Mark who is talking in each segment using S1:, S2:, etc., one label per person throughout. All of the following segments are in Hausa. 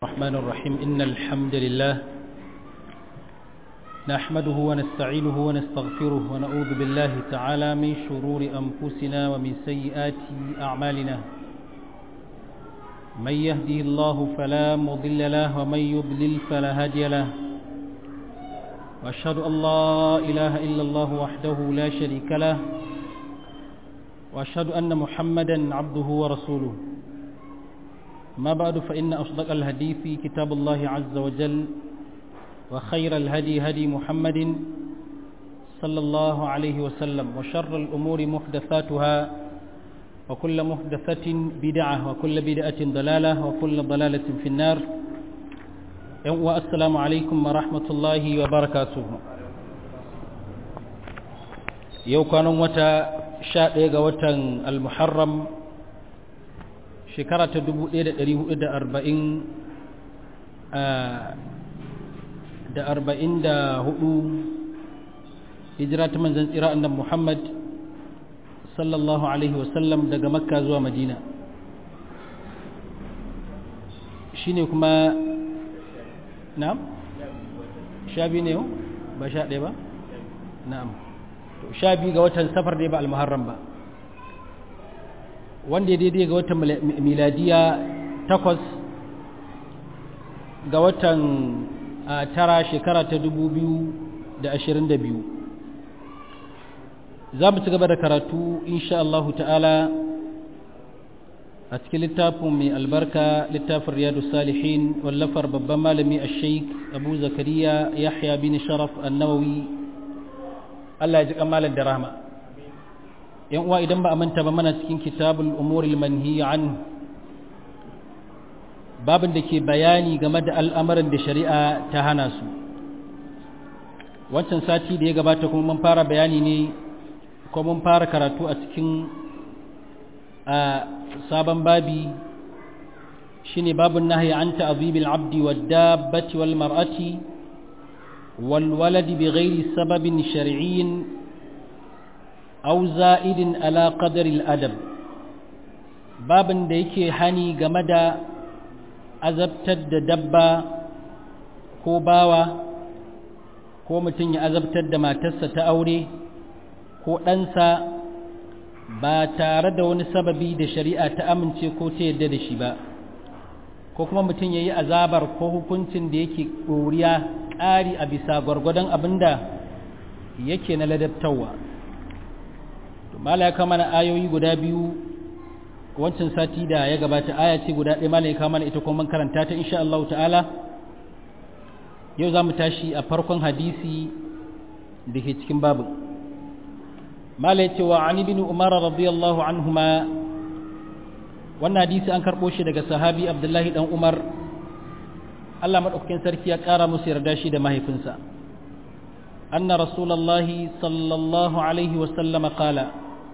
S1: الرحمن الرحيم إن الحمد لله نحمده ونستعينه ونستغفره ونعوذ بالله تعالى من شرور أنفسنا ومن سيئات أعمالنا من يهده الله فلا مضل له ومن يضلل فلا هادي له وأشهد أن لا إله إلا الله وحده لا شريك له وأشهد أن محمدا عبده ورسوله ما بعد فإن أصدق الهدي كتاب الله عز وجل وخير الهدي هدي محمد صلى الله عليه وسلم وشر الأمور محدثاتها وكل محدثة بدعة وكل بدعة ضلالة وكل ضلالة في النار والسلام عليكم ورحمة الله وبركاته يو كانوا متى شاء وتن المحرم shekara ta 1440 da arba'in da hudu hijira ta manzan tsira annan muhammad sallallahu alaihi wasallam daga makka zuwa madina shine kuma na'am sha biyu ne ba sha ɗaya ba na'am sha biyu ga watan safar ne ba al-muharram ba wanda ya daidai ga watan miladiya takwas ga watan tara shekara ta dubu biyu da ashirin da biyu za mu ci gaba da karatu insha Allah ta'ala a cikin littafin mai albarka littafin riyadu salihin wallafar babban malami a sheik abu zakariya yahya bin sharaf annawawi Allah ya ji kamalar da rahama yan uwa idan ba a manta ba mana cikin kitabul umuril manhi an babin da ke bayani game da al'amarin da shari'a ta hana su wancan sati da ya gabata kuma mun fara bayani ne ko mun fara karatu a cikin a sabon babi shine babun nahyi an ta'zibil abdi wad dabbati wal mar'ati wal waladi bighairi sababin shar'iyyin أو زائد على قدر الأدب babin da yake hani game da azabtar da dabba ko bawa ko mutum ya azabtar da matarsa ta aure ko ɗansa ba tare da wani sababi da shari'a ta amince ko ta yadda da shi ba ko kuma mutum ya yi azabar ko hukuncin da yake ɗoriya ƙari a bisa gwargwadon abin da yake na ladabtarwa mala ya kama na ayoyi guda biyu wancan sati da ya gabata aya ce guda ɗaya mala ya kama na ita kuma karanta ta insha Allah ta'ala yau za mu tashi a farkon hadisi da ke cikin babu mala ya ce wa ani bin umar radiyallahu anhuma wannan hadisi an karɓo shi daga sahabi abdullahi dan umar Allah maɗaukakin sarki ya ƙara musu yarda shi da mahaifinsa anna rasulallahi sallallahu alaihi wasallama qala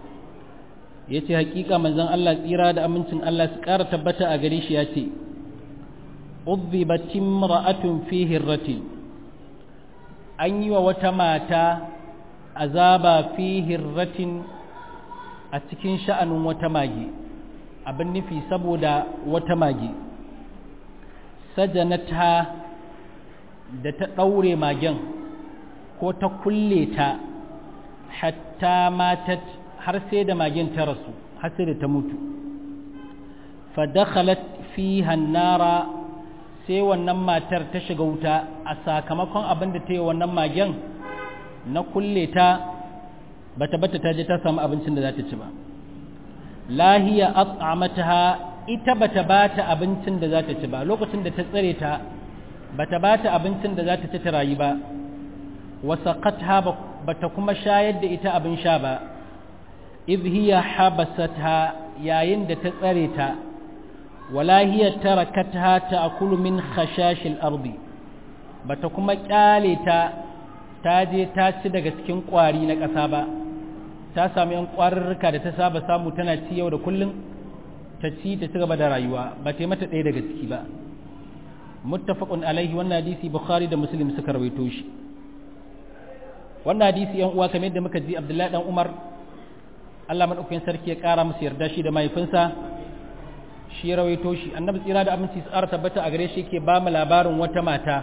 S1: ya ce hakika manzan Allah tsira da amincin Allah su ƙara tabbata a gare shi ya ce uzzibatin ra'atun fi hirratin an yi wa wata mata azaba fi hirratin a cikin sha'anin wata mage abin nufi saboda wata mage sajanata da ta ɗaure magen ko ta kulle ta hatta matat har sai da magen ta rasu har sai da ta mutu fadakhalat fiha nara sai wannan matar ta shiga wuta a sakamakon abin da ta yi wannan magen na kulle ta bata bata ta je ta samu abincin da za ta ci ba lahiya at'amataha ita bata bata abincin da za ta ci ba lokacin da ta tsare ta bata bata abincin da za ta ci ta rayu ba wasaqatha bata kuma shayar da ita abin sha ba idh hiya habasatha yayin da ta tsare ta wala hiya tarakatha ta'kulu min khashashil ardi bata kuma kyale ta ta je ta ci daga cikin kwari na ƙasa ba ta samu yan kwarurruka da ta saba samu tana ci yau da kullum ta ci ta ci gaba da rayuwa ba ta yi mata ɗaya daga ciki ba muttafaqun alaihi wannan hadisi bukhari da muslim suka rawaito shi wannan hadisi yan uwa kamar yadda muka ji abdullahi dan umar Allah madaukakin sarki ya kara musu yarda shi da mahaifinsa shi rawaito shi annabi tsira da aminci tsara tabbata a gare shi ke ba mu labarin wata mata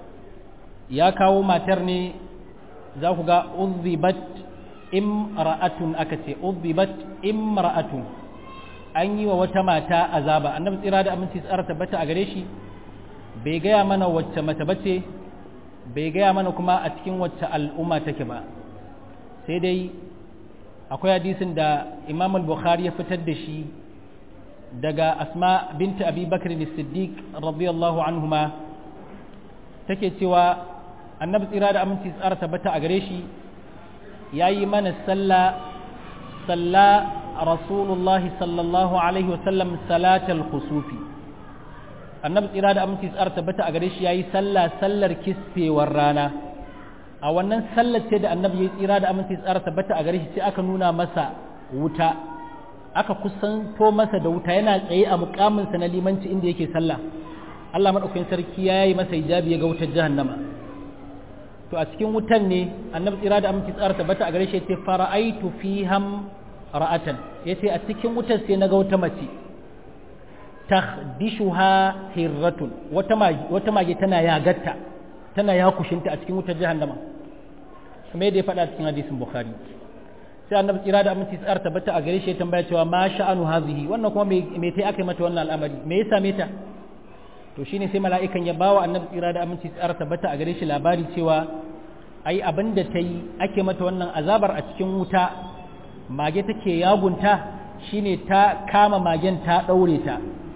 S1: ya kawo matar ne za ku ga uzzibat imra'atun aka ce uzzibat imra'atun an yi wa wata mata azaba annabi tsira da aminci tsara tabbata a gare shi bai gaya mana wacce mata bace bai gaya mana kuma a cikin wacce al'umma take ba sai dai akwai hadisin da imam al-bukhari ya fitar da shi daga asma binta abi bakr siddiq radiyallahu anhuma take cewa annabi tsira da aminci tsara tabbata a gare shi ya yi mana sallah salla rasulullah sallallahu alaihi wasallam salatal khusufi annabi tsira da aminci tsara tabbata a gare shi ya yi sallah sallar kisfewar rana a wannan sallar ce da annabi ya tsira da aminci tsara tabbata a gare shi sai aka nuna masa wuta aka kusanto masa da wuta yana tsaye a mukaminsa na limanci inda yake sallah Allah madaukakin sarki ya yi masa hijabi ya ga wutar jahannama to a cikin wutan ne annabi tsira da aminci tsara tabbata a gare shi yace fara'aitu fiham ra'atan yace a cikin wutar sai naga wata mace tahdishuha hirratun wata mage wata mage tana yagatta tana yakushinta a cikin wutar jahannama kuma yadda ya faɗa cikin hadisin bukhari sai annabi tsira da aminci tsara tabbata a gare shi ya tambaya cewa ma sha'anu hazihi wannan kuma me tai aka yi mata wannan al'amari me ya same ta to shine sai mala'ikan ya bawa annabi tsira da aminci tsara tabbata a gare shi labari cewa ai abin da ta yi ake mata wannan azabar a cikin wuta mage take yagunta shine ta kama magen ta ɗaure ta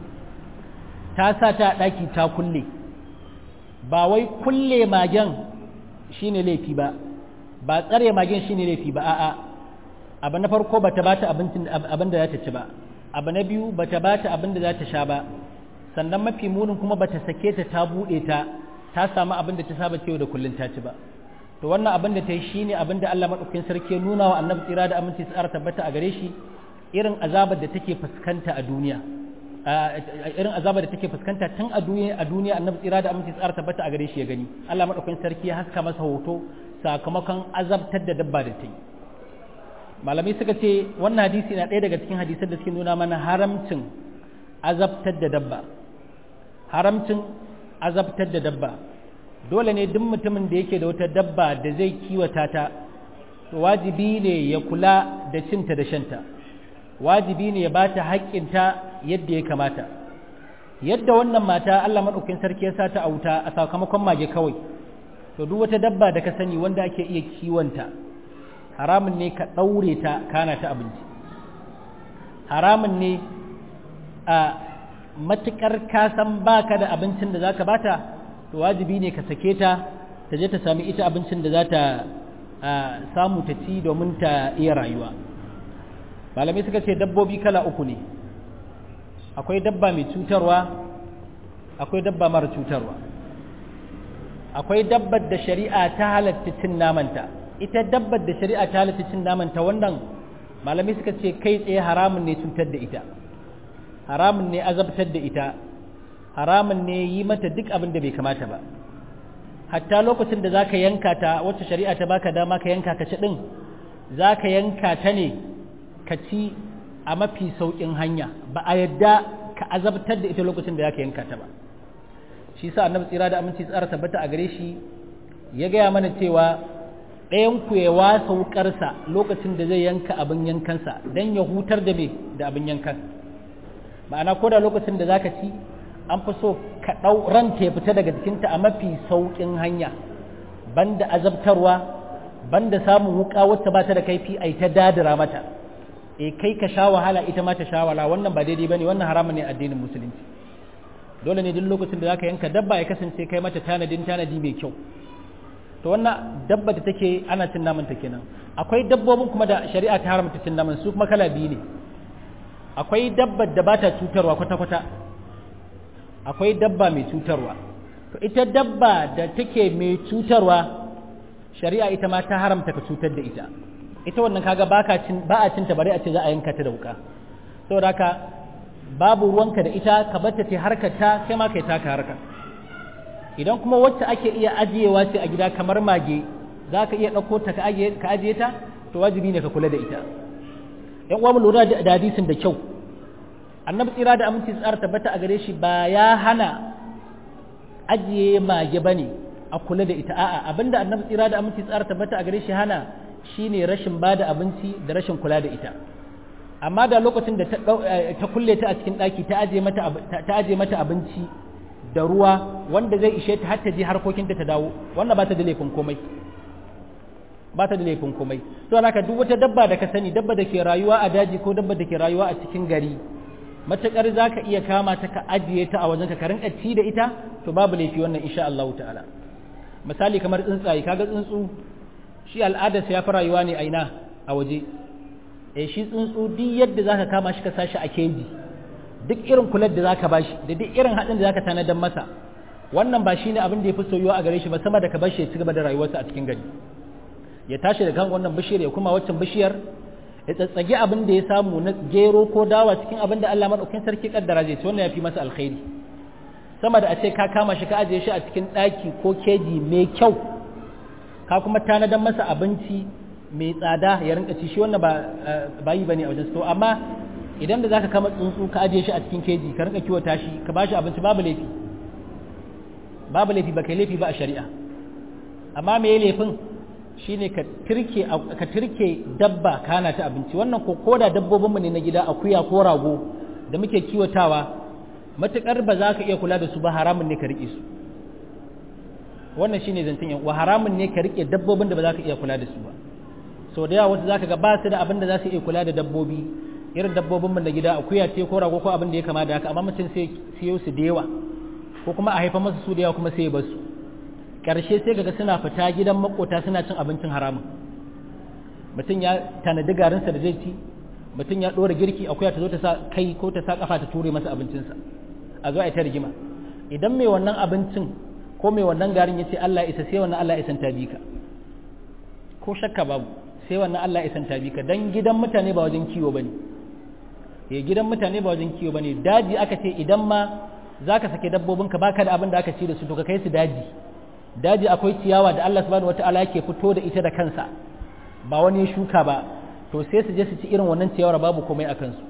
S1: ta sa ta ɗaki ta kulle ba wai kulle magen shine laifi ba ba tsare magen shine laifi ba a'a abu na farko bata bata abincin abin da za ta ci ba abu na biyu bata bata abin da za ta sha ba sannan mafi munin kuma bata sake ta ta bude ta ta samu abin da ta saba cewa da kullun ta ci ba to wannan abin da ta yi shine abin da Allah madaukakin sarki ya nuna wa annabi tsira da aminci tsara tabbata a gare shi irin azabar da take fuskanta a duniya irin azabar da take fuskanta tun a duniya a duniya annabi tsira da aminci tsara tabbata a gare shi ya gani Allah madaukakin sarki ya haska masa hoto sakamakon azabtar da dabba da ta yi malamai suka ce wannan hadisi na ɗaya daga cikin hadisan da suke nuna mana haramcin azabtar da dabba haramcin azabtar da dabba dole ne duk mutumin da yake da wata dabba da zai kiwata ta wajibi ne ya kula da cinta da shanta wajibi ne ya ba ta haƙƙinta yadda ya kamata yadda wannan mata Allah maɗaukin sarki ya sa ta a wuta a sakamakon mage kawai to duk wata dabba da ka sani wanda ake iya kiwonta haramun ne ka ɗaure ta kana ta abinci haramun ne a matuƙar kasan baka da abincin da za ka bata to wajibi ne ka sake ta ta je ta sami ita abincin da za ta samu ta ci domin ta iya rayuwa malamai suka ce dabbobi kala uku ne akwai dabba mai cutarwa akwai dabba mara cutarwa akwai dabbar da shari'a ta halatta cin namanta ita dabbar da shari'a ta halatta cin namanta wannan malamai suka ce kai tsaye haramun ne cutar da ita haramun ne azabtar da ita haramun ne yi mata duk abin da bai kamata ba hatta lokacin da zaka yanka ta wacce shari'a ta baka dama ka yanka ka ci din zaka yanka ta ne ka ci a mafi saukin hanya ba a yadda ka azabtar da ita lokacin da zaka yanka ta ba shi sa annabi tsira da aminci tsara tabbata a gare shi ya gaya mana cewa ɗayan ku ya wasa wukarsa lokacin da zai yanka abin yankansa don ya hutar da me da abin yankan ma'ana ko da lokacin da zaka ci an fi so ka ɗau ranta ya fita daga jikinta a mafi sauƙin hanya banda azabtarwa banda samun wuka wacce ba ta da kaifi a ta dadira mata e kai ka sha wahala ita ma ta sha wahala wannan ba daidai bane wannan haramun ne addinin musulunci dole ne duk lokacin da zaka yanka dabba ya kasance kai mata tanadin tanadi mai kyau to wannan dabba da take ana cin naman ta kenan akwai dabbobin kuma da shari'a ta haramta cin naman su kuma kala biyu ne akwai dabbar da bata cutarwa kwata kwata akwai dabba mai cutarwa to ita dabba da take mai cutarwa shari'a ita ma ta haramta ka cutar da ita ita wannan kaga baka cin ba a cinta bare a ce za a yanka ta da wuka saboda haka babu ruwanka da ita ka bata ta harkar ta kai ma kai taka harka idan kuma wacce ake iya ajiyewa ce a gida kamar mage za ka iya ɗauko ta ka ajiye ta to wajibi ne ka kula da ita yan uwa mu lura da hadisin da kyau annabi tsira da aminci tsara tabbata a gare shi ba ya hana ajiye mage bane a kula da ita a'a abinda annabi tsira da aminci tsara tabbata a gare shi hana shine rashin bada abinci da rashin kula da ita amma da lokacin da ta kulle ta a cikin daki ta aje mata ta aje mata abinci da ruwa wanda zai ishe ta har ta je harkokinta ta dawo wannan ba ta da laifin komai ba ta da laifin komai to haka duk wata dabba da ka sani dabba da ke rayuwa a daji ko dabba da ke rayuwa a cikin gari matakar za ka iya kama ta ka ajiye ta a wajen ka rinka ci da ita to babu laifi wannan insha Allah ta'ala misali kamar tsuntsaye kaga tsuntsu shi al'adarsa ya fi rayuwa ne a ina a waje eh shi tsuntsu duk yadda zaka kama shi ka sashi a keji duk irin kular da zaka bashi da duk irin hadin da zaka tanadar masa wannan ba shine abin da yafi soyuwa a gare shi ba sama da ka bashi ya ci gaba da rayuwarsa a cikin gari ya tashi da kan wannan bishiyar ya kuma waccan bishiyar ya tsatsage abin da ya samu na gero ko dawa cikin abin da Allah madaukakin sarki kaddara zai ci wannan yafi masa alkhairi sama da a ce ka kama shi ka ajiye shi a cikin daki ko keji mai kyau ka kuma tanadar masa abinci mai tsada ya rinka ci shi wannan ba ba yi bane a wajen to amma idan da zaka kama tsuntsu ka ajiye shi a cikin keji ka rinka kiwata shi ka bashi abinci babu laifi babu laifi ba kai laifi ba a shari'a amma me laifin shine ka tirke ka tirke dabba kana ta abinci wannan ko koda dabbobinmu ne na gida akuya ko rago da muke kiwatawa matukar ba za ka iya kula da su ba haramun ne ka rike su wannan shine zancen yan uwa haramun ne ka rike dabbobin da ba za ka iya kula da su ba sau da yawa wasu za ka ga ba su da abin da za su iya kula da dabbobi irin dabbobinmu na gida akuya ce ko rago ko abin da ya kama da haka amma mutum sai siyo su da yawa ko kuma a haifa masu su da yawa kuma sai ya basu ƙarshe sai ga suna fita gidan makota suna cin abincin haramun mutum ya tanadi garinsa da zai ci mutum ya ɗora girki akuya ta zo ta sa kai ko ta sa kafa ta ture masa abincinsa a zo a ta rigima idan mai wannan abincin ko mai wannan garin ya ce Allah isa sai wannan Allah isan tabi ka ko shakka babu sai wannan Allah isan tabi ka dan gidan mutane ba wajen kiwo bane eh gidan mutane ba wajen kiwo bane daji aka ce idan ma zaka sake dabbobinka baka da abin da aka ci da su to ka kai su daji daji akwai ciyawa da Allah subhanahu wata'ala yake fito da ita da kansa ba wani shuka ba to sai su je su ci irin wannan ciyawar babu komai a kansu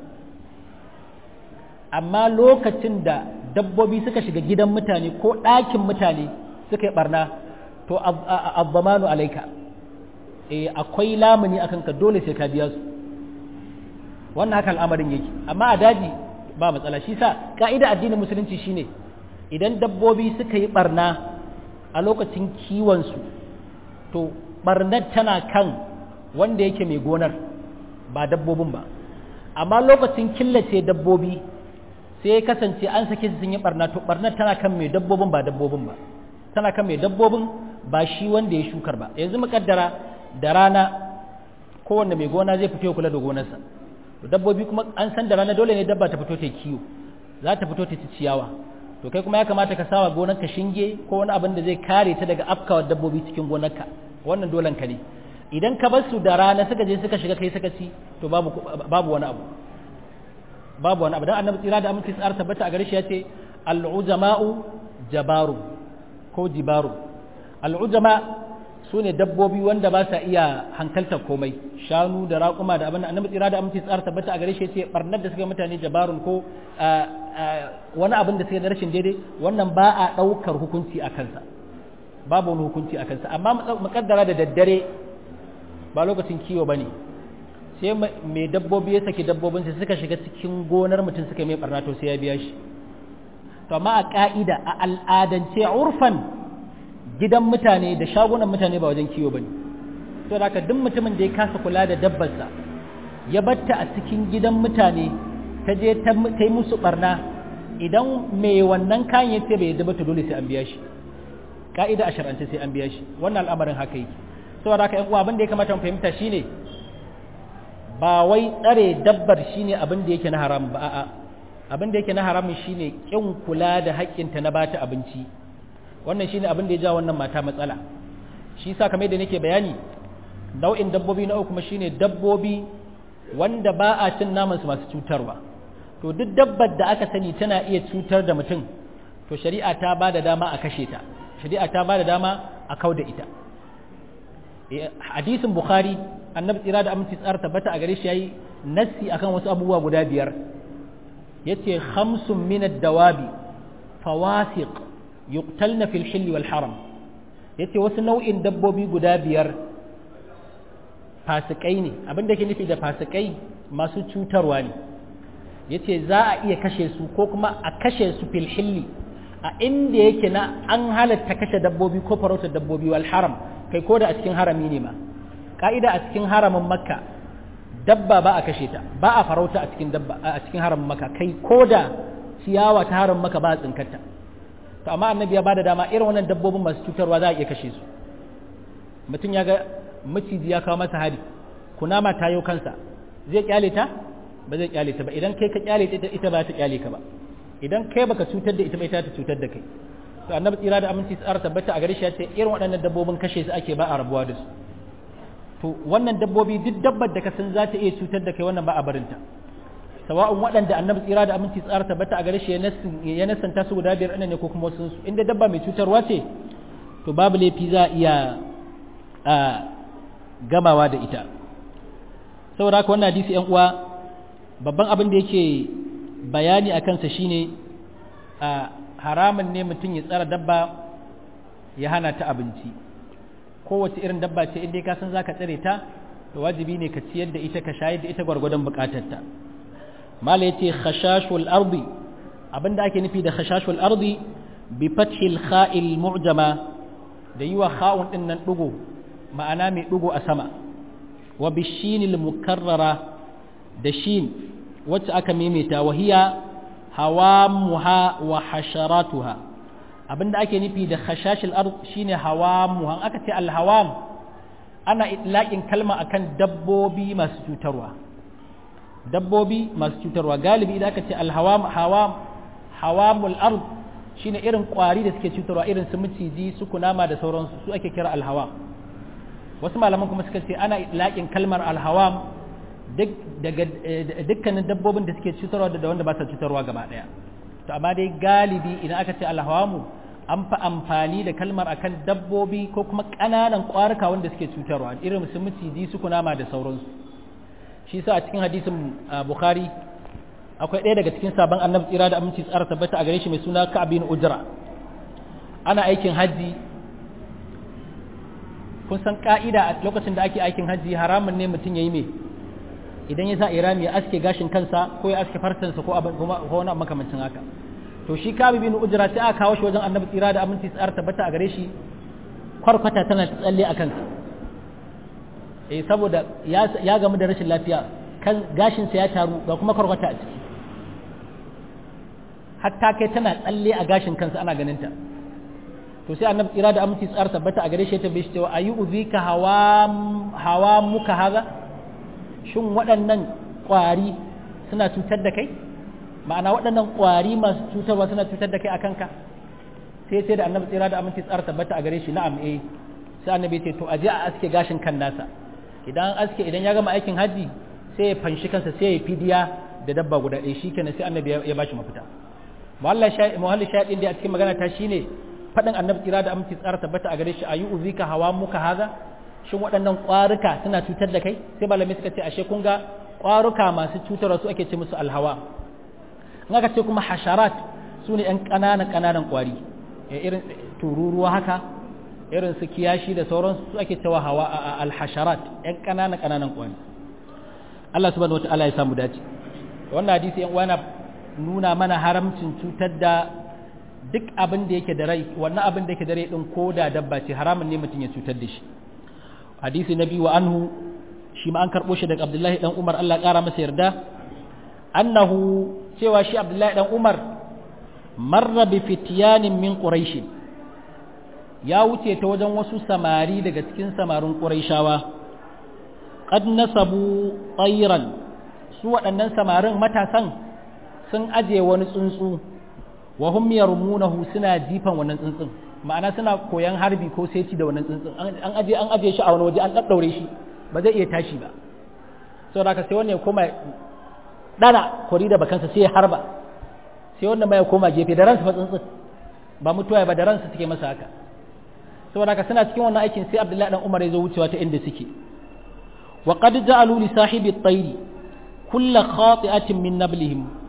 S1: amma lokacin da dabbobi suka shiga gidan mutane ko ɗakin mutane suka yi barna to azzamanu alaika eh akwai lamuni akan ka dole sai ka biya su wannan haka al'amarin yake amma a daji ba matsala shi sa ka'ida addinin musulunci shine idan dabbobi suka yi barna a lokacin kiwonsu to barnar tana kan wanda yake mai gonar ba dabbobin ba amma lokacin killace dabbobi sai ya kasance an sake su sun yi barna to barnar tana kan mai dabbobin ba dabbobin ba tana kan mai dabbobin ba shi wanda ya shukar ba yanzu mukaddara da rana kowanne mai gona zai fito kula da gonarsa to dabbobi kuma an san da rana dole ne dabba ta fito ta kiwo za ta fito ta ci ciyawa to kai kuma ya kamata ka sawa gonarka shinge ko wani abin da zai kare ta daga afkawar dabbobi cikin gonarka wannan dolan ka ne idan ka bar su da rana suka je suka shiga kai suka ci to babu babu wani abu babu wani abu dan annabi tsira da aminci tsara tabbata a gare shi yace al-ujama'u jabaru ko jibaru al-ujama sune dabbobi wanda ba sa iya hankalta komai shanu da raƙuma da abin annabi tsira da aminci tsara tabbata a gare shi yace barnar da suka mutane jabarun ko wani abin da suka da rashin daidai wannan ba a ɗaukar hukunci a kansa babu wani hukunci a kansa amma mukaddara da daddare ba lokacin kiwo ba ne sai mai dabbobi ya saki dabbobin sai suka shiga cikin gonar mutum suka mai barna to sai ya biya shi to amma a ka'ida a al'adance urfan gidan mutane da shagunan mutane ba wajen kiwo ba ne to da duk mutumin da ya kasa kula da dabbarsa ya batta a cikin gidan mutane ta je ta yi musu barna idan mai wannan kayan ya ce bai yadda ba to dole sai an biya shi ka'ida a shar'ance sai an biya shi wannan al'amarin haka yake saboda haka ƴan uwa abin da ya kamata mu fahimta shine ba wai tsare dabbar shine abin da yake na haram ba a'a abin da yake na haramun shine kin kula da haƙƙinta na bata abinci wannan shine abin da ya ja wannan mata matsala shi yasa kamar da nake bayani nau'in dabbobi na uku kuma shine dabbobi wanda ba a cin naman su masu cutarwa to duk dabbar da aka sani tana iya cutar da mutum to shari'a ta ba da dama a kashe ta shari'a ta ba da dama a kau da ita hadisin bukhari annabi tsira da aminci tsara tabbata a gare shi yayi nassi akan wasu abubuwa guda biyar yace khamsun min ad-dawabi fawasiq yuqtalna fil hill wal haram yace wasu nau'in dabbobi guda biyar fasikai ne abin da ke nufi da fasikai masu cutarwa ne yace za a iya kashe su ko kuma a kashe su fil hilli a inda yake na an halatta kashe dabbobi ko farautar dabbobi wal haram kai ko da a cikin harami ne ma ka'ida a cikin haramin makka dabba ba a kashe ta ba a farauta a cikin dabba a cikin haramin makka kai ko da ciyawa ta haramin makka ba a tsinkarta to amma annabi ya bada dama irin wannan dabbobin masu cutarwa za a iya kashe su mutum ya ga maciji ya kawo masa hari kunama ta yau kansa zai kyale ta ba zai kyale ta ba idan kai ka kyale ta ita ba ta kyale ka ba idan kai baka cutar da ita ba ita ta cutar da kai to annabi tsira da aminci tsara tabbata a gare shi ya ce irin waɗannan dabbobin kashe su ake ba a rabuwa da su to wannan dabbobi duk dabbar da ka san za ta iya cutar da kai wannan ba a barinta sawa'un waɗanda annabi tsira da aminci tsara tabbata a gare shi ya nasanta su guda biyar ne ko kuma wasu su inda dabba mai cutarwa ce to babu laifi za a iya a gamawa da ita saboda haka wannan hadisi yan uwa babban abin da yake bayani a kansa shine a haramun ne mutum ya tsara dabba ya hana ta abinci kowace irin dabba ce inda ka san zaka tsare ta to wajibi ne ka ciyar da ita ka shayar da ita gwargwadon bukatarta mala yace khashashul ardi abinda ake nufi da khashashul ardi bi fathil kha'il mu'jama da yiwa kha'un din nan dugo ma'ana mai dugo a sama wa bishinil mukarrara da shin wacce aka maimaita wahiya hawamuha wa hasharatuha abinda ake nufi da khashashil ard shine hawamuha aka ce alhawam ana itlaqin kalma akan dabbobi masu cutarwa dabbobi masu cutarwa galibi idan aka ce alhawam hawam hawamul ard shine irin kwari da suke cutarwa irin su miciji su kunama da sauransu su ake kira alhawam wasu malaman kuma suka ce ana itlaqin kalmar alhawam daga dukkanin dabbobin da suke cutarwa da wanda ba sa cutarwa gaba daya to amma dai galibi idan aka ce alhawamu an fi amfani da kalmar akan dabbobi ko kuma ƙananan ƙwarika wanda suke cutarwa irin su miciji su kunama da sauransu shi sa a cikin hadisin bukhari akwai ɗaya daga cikin sabon annabi tsira da aminci tsara tabbata a gare shi mai suna ka'abin ujra ana aikin hajji kun san ka'ida a lokacin da ake aikin hajji haramun ne mutum ya yi mai idan ya sa irami ya aske gashin kansa ko ya aske farsansa ko wani makamancin haka to shi kabi bin ujra sai aka kawo shi wajen annabi tsira da aminci tsar tabbata a gare shi kwarkwata tana tsalle a kansa eh saboda ya gamu da rashin lafiya kan gashin sa ya taru ga kuma kwarkwata a ciki hatta kai tana tsalle a gashin kansa ana ganin ta to sai annabi tsira da aminci tsar tabbata a gare shi ta bai shi cewa ayu uzika hawa hawa muka haza shin waɗannan ƙwari suna cutar da kai ma'ana waɗannan ƙwari masu cutarwa suna cutar da kai a kanka sai sai da annabi tsira da aminci tsara tabbata a gare shi na'am eh sai annabi ce to aje a aske gashin kan nasa idan an aske idan ya gama aikin haji sai ya fanshi kansa sai ya fidiya da dabba guda ɗaya shikenan sai annabi ya bashi mafita muhalli shaɗin da a cikin magana ta shine faɗin annabi tsira da aminci tsara tabbata a gare shi ayu uzika hawa muka haza shin waɗannan ƙwaruka suna cutar da kai sai malamai suka ce ashe kun ga ƙwaruka masu cutarwa su ake ce musu alhawa in aka ce kuma hasharat su ne 'yan ƙananan ƙananan ƙwari irin tururuwa haka irin su kiyashi da sauransu su ake cewa hawa a alhasharat 'yan ƙananan ƙananan ƙwari Allah subhanahu wata'ala ya samu dace wannan hadisi yan uwa na nuna mana haramcin cutar da duk abin da yake da rai wannan abin da yake da rai din ko da dabba ce haramun ne mutum ya cutar da shi hadisi na biyu wa anhu shi ma an karɓo shi daga abdullahi dan umar Allah ƙara masa yarda annahu cewa shi abdullahi dan umar marra bi fityanin min quraish ya wuce ta wajen wasu samari daga cikin samarin quraishawa qad nasabu tayran su waɗannan samarin matasan sun aje wani tsuntsu wa hum yarmunahu suna jifan wannan tsuntsun ma'ana suna koyan harbi ko seti da wannan tsuntsun an aje an aje shi a wani waje an daddaure shi ba zai iya tashi ba saboda haka sai wannan ya koma dana kori da bakansa sai ya harba sai wannan ma ya koma gefe da ransa fa tsuntsun ba mutuwa ba da ransa suke masa haka saboda haka suna cikin wannan aikin sai Abdullahi dan Umar ya zo wucewa ta inda suke wa qad ja'alu li sahibi at-tayr kull khati'atin min nablihim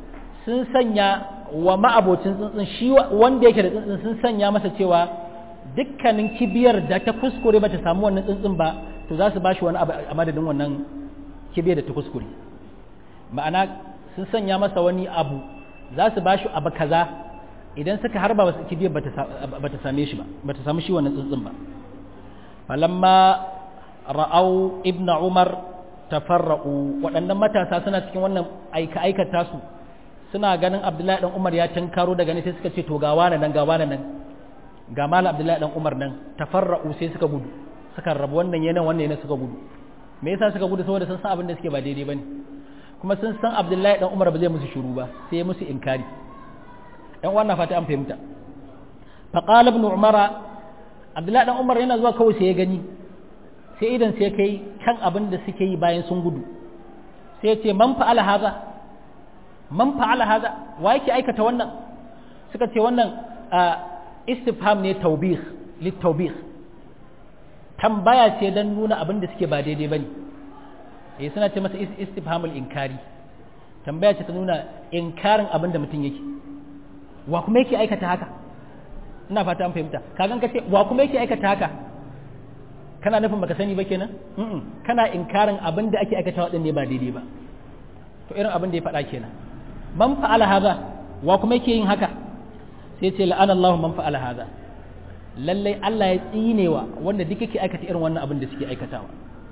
S1: sun sanya wa ma'abocin tsuntsun shi wanda yake da tsuntsun sun sanya masa cewa dukkanin kibiyar da ta kuskure ba ta samu wannan tsuntsun ba to za su ba shi wani abu a madadin wannan kibiyar da ta kuskure ma'ana sun sanya masa wani abu za su ba shi abu kaza idan suka harba wasu kibiyar ba ta same shi ba ba ta samu shi wannan tsuntsun ba falamma ra'au ibn umar tafarra'u waɗannan matasa suna cikin wannan aika aikata su suna ganin abdullahi dan umar ya tinkaro daga ne sai suka ce to ga wani nan ga wani nan ga malam abdullahi dan umar nan tafarra'u sai suka gudu suka rabu wannan yana wannan yana suka gudu me yasa suka gudu saboda sun san abin da suke ba daidai bane kuma sun san abdullahi dan umar ba zai musu shiru ba sai ya musu inkari dan wannan fata an fahimta fa qala ibn umara abdullahi dan umar yana zuwa kawai sai ya gani sai idan sai kai kan abin da suke yi bayan sun gudu sai ya ce man fa'ala haza man fa'ala haza wa yake aikata wannan suka ce wannan istifham ne taubih littaubih tambaya ce don nuna abin da suke ba daidai bane eh suna ce masa istifhamul inkari tambaya ce ta nuna inkarin abin da mutum yake wa kuma yake aikata haka ina fata an fahimta kagan ka ce wa kuma yake aikata haka kana nufin baka sani ba kenan kana inkarin abin da ake aikata waɗanne ba daidai ba to irin abin da ya faɗa kenan man fa'ala haza wa kuma yake yin haka sai ce la'ana Allah man fa'ala haza lallai Allah ya tsinewa wanda duk yake aikata irin wannan abin da suke aikatawa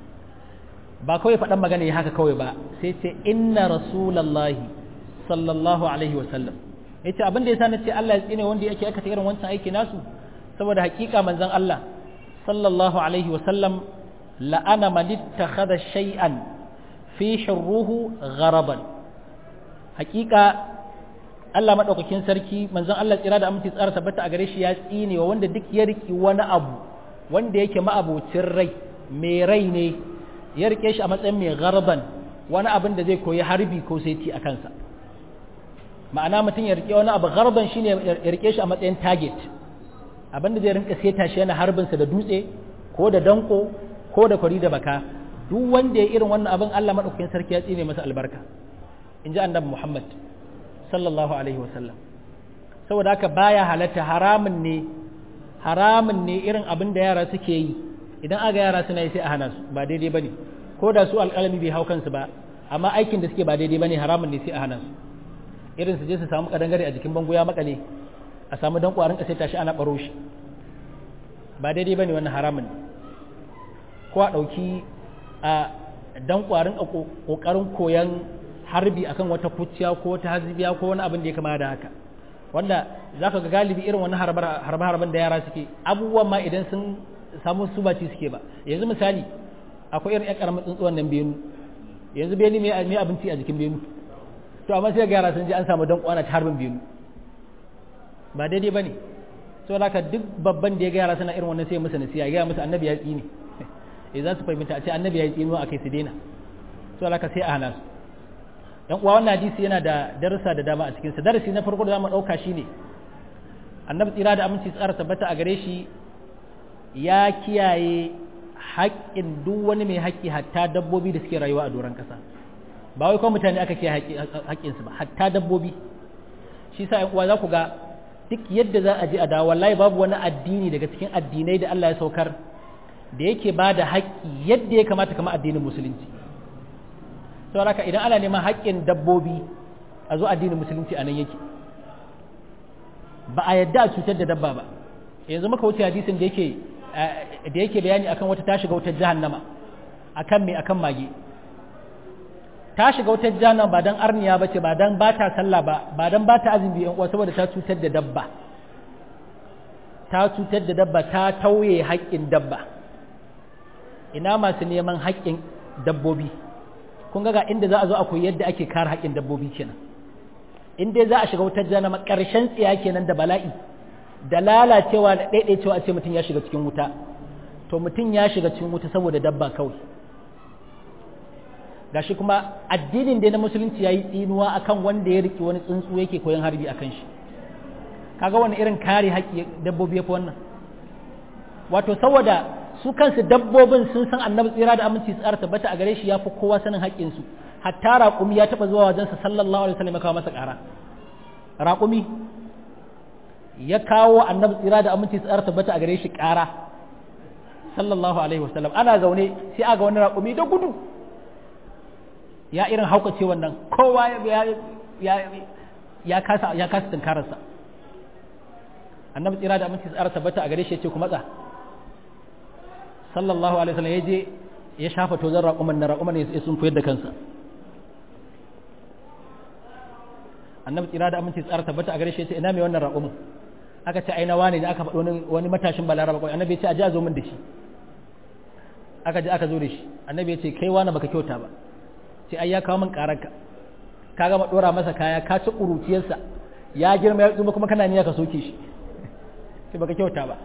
S1: ba kawai faɗan magana ya haka kawai ba sai ce inna rasulallahi sallallahu alaihi wa sallam yace abin da yasa na ce Allah ya tsine wanda yake aikata irin wancan aiki nasu saboda hakika manzon Allah sallallahu alaihi wa sallam la'ana man ittakhadha shay'an fi shirruhu gharaban hakika Allah madaukakin sarki manzon Allah tsira da aminci tsara tabbata a gare shi ya tsine wa wanda duk ya riki wani abu wanda yake ma'abocin rai mai rai ne ya rike shi a matsayin mai garban wani abin da zai koyi harbi ko saiti a kansa ma'ana mutum ya rike wani abu garban shine ya rike shi a matsayin target abin da zai rinka seta shi yana harbinsa da dutse ko da danko ko da kwari da baka duk wanda ya irin wannan abin Allah madaukakin sarki ya tsine masa albarka in ji annabi Muhammad sallallahu alaihi wasallam saboda haka baya halatta haramun ne haramun ne irin abin da yara suke yi idan aga yara suna yi sai a hana su ba daidai bane ko da su alƙalami bai hau kansu ba amma aikin da suke ba daidai bane haramun ne sai a hana su irin su je su samu kadangare a jikin bango ya makale a samu dan kwarin kasai tashi ana baro shi ba daidai bane wannan haramun ne ko a dauki a dan kwarin a kokarin koyan harbi akan wata kuciya ko wata hazibiya ko wani abin da ya kama da haka wanda zaka ga galibi irin wani harbe-harben da yara suke abubuwan ma idan sun samu su ba ci suke ba yanzu misali akwai irin 'yan karamin tsuntsuwan nan benu yanzu benu mai abinci a jikin benu to amma sai ga yara sun je an samu dan kwana ta harbin benu ba daidai bane so haka duk babban da ya ga yara suna irin wannan sai musu nasiya ya ga musu annabi ya tsine eh za su fahimta a ce annabi ya tsino akai su daina so haka sai a hana su dan uwa wannan hadisi yana da darussa da dama a cikin sa darasi na farko da zamu dauka shine annabi tsira da aminci tsara tabbata a gare shi ya kiyaye haƙƙin duk wani mai haƙƙi hatta dabbobi da suke rayuwa a doron ƙasa ba wai kuma mutane aka kiyaye haƙƙin su ba hatta dabbobi shi sa uwa za ku ga duk yadda za a je a dawo wallahi babu wani addini daga cikin addinai da Allah ya saukar da yake ba da haƙƙi yadda ya kamata kama addinin musulunci sau haka idan ana neman haƙƙin dabbobi a zo addinin musulunci a nan yake ba a yadda a cutar da dabba ba yanzu maka wuce hadisin da yake da yake bayani akan wata ta shiga wutar jahannama akan me akan mage ta shiga wutar jahannama ba dan arniya bace ba dan ba ta sallah ba ba dan ba ta azumi yan uwa saboda ta cutar da dabba ta cutar da dabba ta tauye haƙƙin dabba ina masu neman haƙƙin dabbobi kun ga inda za a zo a koyi yadda ake kare haƙƙin dabbobi kenan in dai za a shiga wutar jahannama ƙarshen tsiya kenan da bala'i da lalacewa da ɗaiɗaicewa a ce mutum ya shiga cikin wuta to mutum ya shiga cikin wuta saboda dabba kawai gashi kuma addinin da na musulunci ya yi tsinuwa akan wanda ya riki wani tsuntsu yake koyon harbi akan shi kaga wani irin kare haƙƙi dabbobi ya fi wannan wato saboda su kansu dabbobin sun san annabi tsira da aminci tsara tabbata a gare shi ya fi kowa sanin haƙƙinsu hatta raƙumi ya taɓa zuwa wajensa sallallahu alaihi wasallam ya kawo masa ƙara raƙumi ya kawo annabi tsira da aminci tsara tabbata a gare shi ƙara sallallahu alaihi wasallam ana zaune sai aga wani raƙumi da gudu ya irin haukace wannan kowa ya kasa ya kasa tunkararsa annabi tsira da aminci tsara tabbata a gare shi ya ce ku matsa sallallahu alaihi wasallam ya je ya shafa tozon raƙuman na raƙuman ya sun koyar da kansa annabi tsira da aminci tsara tabbata a gare shi ya ce ina mai wannan raƙumin aka ce aina wane ne aka faɗo wani matashin balaraba kawai annabi ya ce a ji a zo min da shi aka ji aka zo da shi annabi ya ce kai wani baka kyauta ba sai ai ya kawo min ƙararka ka gama ɗora masa kaya ka ci ƙuruciyarsa ya girma ya tsuma kuma kana niyya ka soke shi sai baka kyauta ba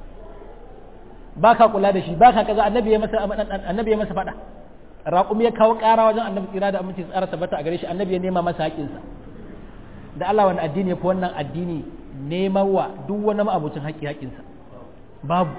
S1: ba ka kula da shi ba ka kaza annabi ya masa annabi ya masa faɗa raƙumi ya kawo ƙara wajen annabi tsira da aminci tsara tabbata a gare shi annabi ya nema masa haƙinsa da Allah wani addini ya fi wannan addini neman wa duk wani ma'abucin haƙƙi haƙinsa babu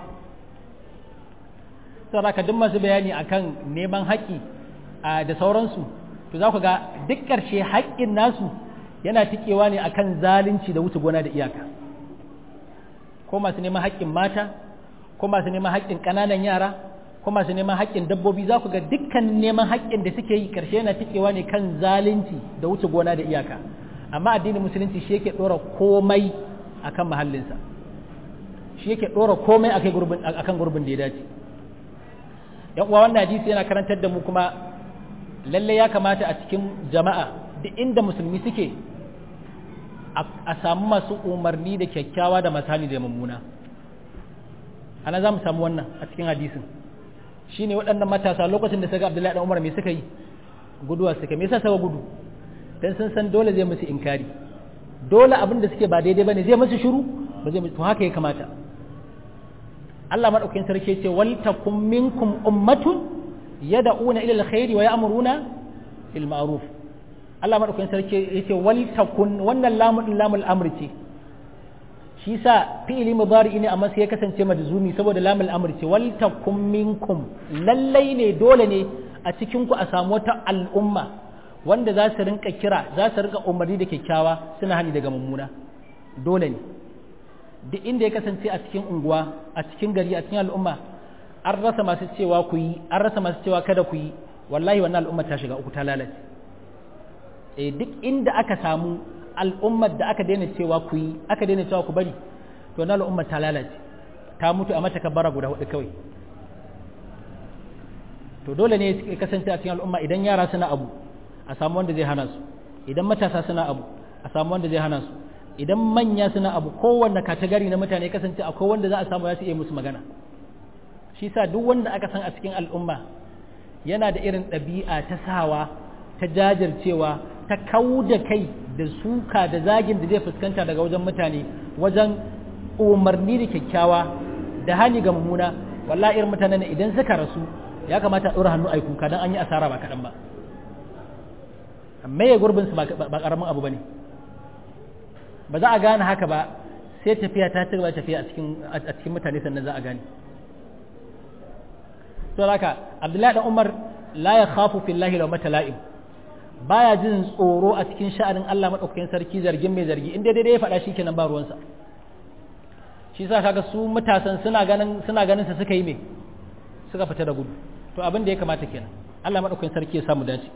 S1: saboda ka duk masu bayani akan neman haƙƙi da sauransu to za ku ga duk ƙarshe haƙƙin nasu yana tikewa ne akan zalunci da wuce gona da iyaka ko masu neman haƙƙin mata ko masu neman haƙƙin ƙananan yara ko masu neman haƙƙin dabbobi za ku ga dukkan neman haƙƙin da suke yi ƙarshe yana tikewa ne kan zalunci da wuce gona da iyaka amma addinin musulunci shi yake ɗora komai akan mahallinsa shi yake ɗora komai akan gurbin da ya dace yan uwa wannan hadisi yana karantar da mu kuma lalle ya kamata a cikin jama'a duk inda musulmi suke a samu masu umarni da kyakkyawa da masani da mummuna ana za mu samu wannan a cikin hadisin shine waɗannan matasa lokacin da suka abdullahi dan umar me suka yi guduwa suka me yasa suka gudu dan sun san dole zai musu inkari dole abin da suke ba daidai bane zai musu shiru ba zai to haka ya kamata Allah madaukakin sarki ce wal takum minkum ummatun yad'una ila alkhairi wa ya'muruna bil ma'ruf Allah madaukakin sarki yace wal takun wannan lamun lamul amri ce shi sa fi'ili mudari ne amma sai ya kasance majzumi saboda lamul amri ce wal takum minkum lallai ne dole ne a cikin ku a samu wata al'umma wanda za su rinka kira za su rinka umarni da kyakkyawa suna hani daga mummuna dole ne duk inda ya kasance a cikin unguwa a cikin gari a cikin al'umma an rasa masu cewa ku yi an rasa masu cewa kada ku yi wallahi wannan al'umma ta shiga uku ta lalace eh duk inda aka samu al'ummar da aka daina cewa ku yi aka daina cewa ku bari to na al'ummar ta lalace ta mutu a mata kabbara guda hudu kawai to dole ne ya kasance a cikin al'umma idan yara suna abu a samu wanda zai hana su idan matasa suna abu a samu wanda zai hana su idan manya suna abu kowanne katagari na mutane kasance akwai wanda za a samu ya su iya musu magana shi sa duk wanda aka san a cikin al'umma yana da irin ɗabi'a ta sawa ta jajircewa ta kau da kai da suka da zagin da zai fuskanta daga wajen mutane wajen umarni da kyakkyawa da hani ga mummuna wallahi irin mutanen idan suka rasu ya kamata a ɗora hannu a kuka don an yi asara ba kaɗan ba amma ya gurbin su ba ƙaramin abu ba ne ba za a gane haka ba sai tafiya ta ci gaba tafiya a cikin mutane sannan za a gane to haka abdullahi dan umar la ya khafu fillahi law matala'im baya jin tsoro a cikin sha'anin Allah madaukakin sarki zargin mai zargi inda daidai ya faɗa shi kenan ba ruwansa shi sa kaga su matasan suna ganin suna ganin sa suka yi me suka fita da gudu to abin da ya kamata kenan Allah madaukakin sarki ya samu dace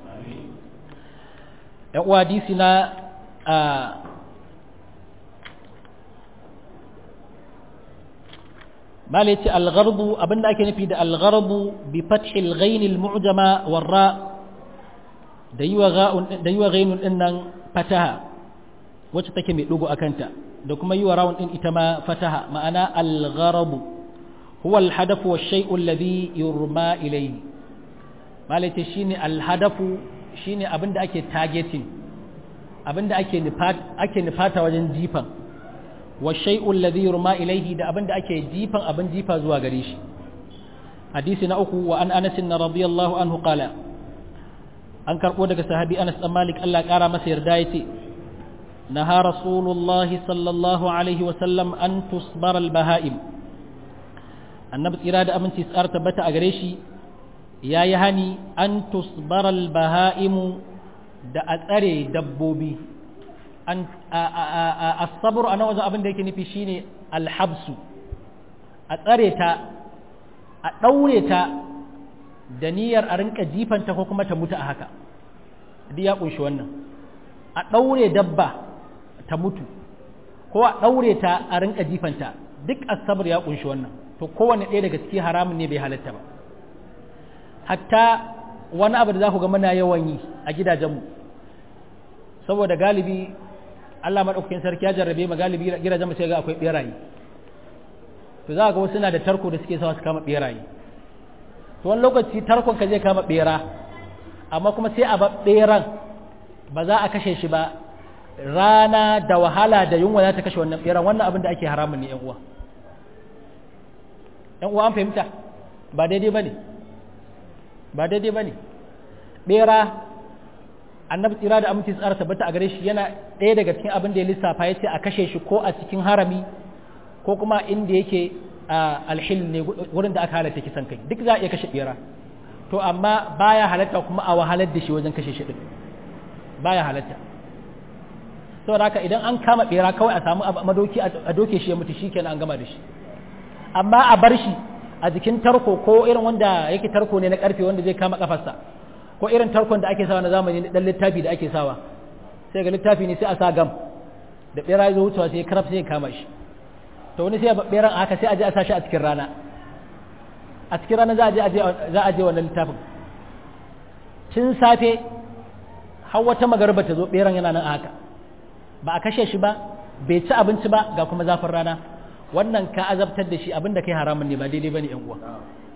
S1: ya uwa hadisi na mala yace al-gharbu abinda ake nufi da al-gharbu bi fathi al-ghain al-mu'jama war-ra da yiwa ga'un da yiwa ghainun din nan fataha wacce take mai dugo akanta da kuma yiwa rawun din ita ma fataha ma'ana al-gharbu huwa al-hadaf wa shay'u alladhi yurma ilayhi mala yace shine al-hadafu shine abinda ake targeting abinda ake nufata ake nufata wajen jifan wa shay'ul ladhi yurma ilayhi da abinda ake jifan abin jifa zuwa gare shi hadisi na uku wa an Anas radiyallahu anhu qala an karbo daga sahabi Anas dan Malik Allah kara masa yarda yace naha rasulullah sallallahu alaihi wa sallam an tusbara al bahaim annabi tsira da aminci tsar tabbata a gare shi yayi hani an tusbara al bahaimu da a tsare dabbobi an as-sabr ana wajen abin da yake nufi shine alhabsu a tsare ta a daure ta da niyyar a rinka jifanta ko kuma ta mutu a haka duk ya kunshi wannan a daure dabba ta mutu ko a daure ta a rinka jifanta duk as-sabr ya kunshi wannan to kowanne ɗaya daga ciki haramun ne bai halatta ba hatta wani abu da za ku ga muna yawan yi a gidajenmu saboda galibi Allah maɗaukakin sarki ya jarrabe ma galibi gidajenmu sai ga akwai ɓeraye to za ga wasu na da tarko da suke sawa su kama ɓeraye to wani lokaci tarkon ka zai kama ɓera amma kuma sai a ba ɓeran ba za a kashe shi ba rana da wahala da yunwa za ta kashe wannan ɓeran wannan abin da ake haramun ne 'yan uwa 'yan uwa an fahimta ba daidai ba ne ba daidai ba ne ɓera annabi tsira da aminci tsara tabbata a gare shi yana ɗaya daga cikin abin da ya lissafa ya ce a kashe shi ko a cikin harami ko kuma inda yake alhil ne wurin da aka halatta kisan kai duk za a iya kashe ɓera to amma baya halatta kuma a wahalar da shi wajen kashe shi ɗin baya halatta saboda haka idan an kama ɓera kawai a samu madoki a doke shi ya mutu shi kenan an gama da shi amma a bar shi a jikin tarko ko irin wanda yake tarko ne na karfe wanda zai kama kafarsa ko irin tarkon da ake sawa na zamani dan littafi da ake sawa sai ga littafi ne sai a sa gam da bera zo wucewa sai karaf sai ya kama shi to wani sai beran haka sai a je a sa shi a cikin rana a cikin rana za a je za a je wannan littafin tun safe har wata magarba ta zo beran yana nan a haka ba a kashe shi ba bai ci abinci ba ga kuma zafin rana wannan ka azabtar da shi abinda kai haramun ne ba daidai bane yan uwa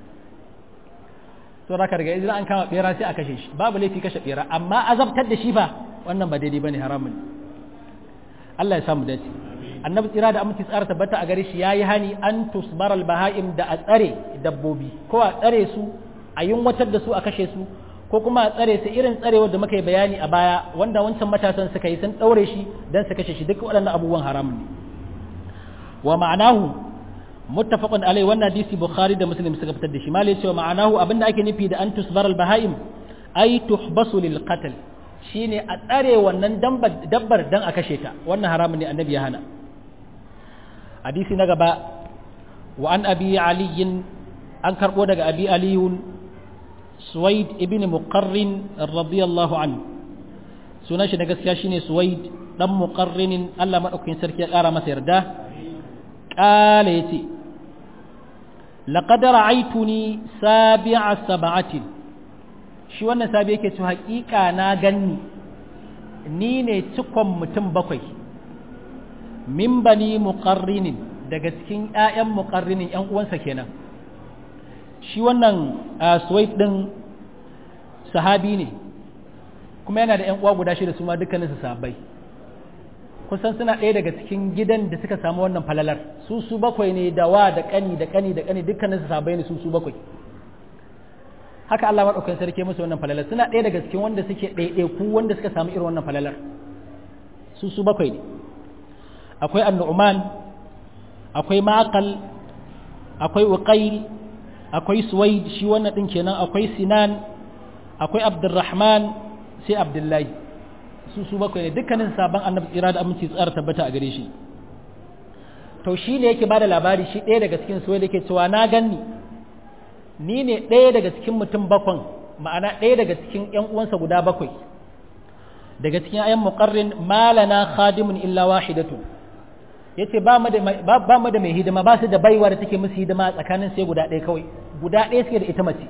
S1: to da daga idan an kama bera sai a kashe shi babu laifi kashe bera amma azabtar da shi ba wannan ba daidai bane haramun Allah ya samu dace annabi tsira da aminci tsara tabbata a gare shi yayi hani an tusbar al bahaim da a tsare dabbobi ko a tsare su a yunwatar da su a kashe su ko kuma a tsare su irin tsarewar da muka yi bayani a baya wanda wancan matasan suka yi sun daure shi dan su kashe shi duk waɗannan abubuwan haramun ne wa ma'anahu muttafaqun alai wannan hadisi bukhari da muslim suka fitar da shi malai cewa ma'anahu abinda ake nufi da an tusbar al bahaim ay tuhbasu lil qatl shine a tsare wannan dabbar dan a kashe ta wannan haramun ne annabi ya hana hadisi na gaba wa an abi ali an karbo daga abi ali suwaid ibn muqarrin radiyallahu anhu sunan shi da gaskiya shine suwaid dan muqarrinin Allah madaukakin sarki ya kara masa yarda قال يتي لقد رأيتني سابع سبعة shi wannan sabi yake cewa haƙiƙa na ganni ni ne cikon mutum bakwai min bani muqarrinin daga cikin ƴaƴan muqarrinin ƴan uwansa kenan shi wannan suwaid din sahabi ne kuma yana da ƴan uwa guda shida su ma dukkaninsu sahabbai kusan suna ɗaya daga cikin gidan da suka samu wannan falalar su su bakwai ne da wa da ƙani da ƙani da ƙani dukkanin su sabai ne su su bakwai haka Allah maɗaukakin sarki musu wannan falalar suna ɗaya daga cikin wanda suke ɗaiɗaiku wanda suka samu irin wannan falalar su su bakwai ne akwai annu'man akwai maqal akwai uqayl akwai suwaid shi wannan ɗin kenan akwai sinan akwai abdurrahman sai abdullahi su su bakwai ne dukkanin sabon annabi tsira da aminci tsara tabbata a gare shi to shi ne yake bada labari shi ɗaya daga cikin su da yake cewa na ganni ni ne ɗaya daga cikin mutum bakwan ma'ana ɗaya daga cikin ƴan uwansa guda bakwai daga cikin ayan muqarrin malana khadimun illa wahidatu yace ba mu da ba mu da mai hidima ba su da baiwa da take musu hidima tsakanin sai guda ɗaya kawai guda ɗaya suke da ita mace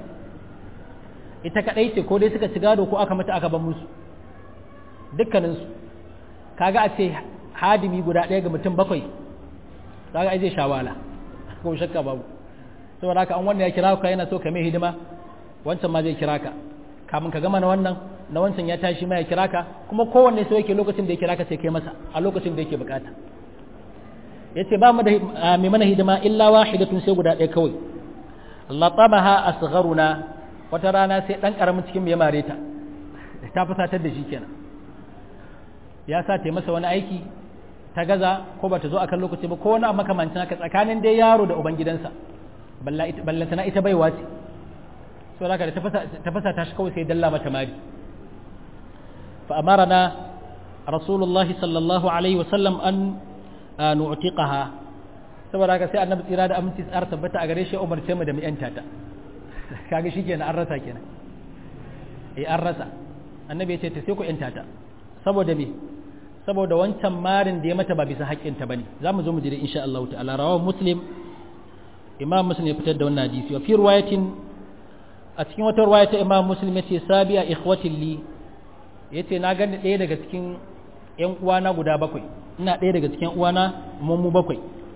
S1: ita kadai ce ko dai suka ci gado ko aka mata aka ban musu dukkaninsu kaga a ce hadimi guda ɗaya ga mutum bakwai kaga ai zai shawala ko shakka babu saboda haka an wannan ya kira ka yana so ka mai hidima wancan ma zai kira ka kamun ka gama na wannan na wancan ya tashi ma ya kira ka kuma kowanne so yake lokacin da ya kira ka sai kai masa a lokacin da yake bukata yace ba mu da mai mana hidima illa wahidatun sai guda ɗaya kawai latabaha asgharuna wata rana sai dan karamin cikin ya mare ta ta fusatar da shi kenan ya sa ta masa wani aiki ta gaza ko ba ta zo akan lokaci ba ko wani a makamancin haka tsakanin dai yaro da ubangidansa ballantana ita baiwa ce so da ta fasa ta shi kawai sai dalla mata mari fa amarana rasulullahi sallallahu alaihi wasallam an nu'tiqaha saboda haka sai annabi tsira da aminci tsara tabbata a gare shi umarce mu da mu yanta ta kaga shikenan an rasa kenan eh an rasa annabi ya ce ta sai ku yanta ta saboda me saboda wancan marin da ya mata ba bisa haƙƙin ta bane zamu zo mu jira insha Allah ta'ala rawahu muslim imam muslim ya fitar da wannan hadisi wa fi riwayatin a cikin wata riwaya ta imam muslim yace sabiya ikhwatin li yace na gani ɗaya daga cikin ƴan uwana guda bakwai ina ɗaya daga cikin uwana mu bakwai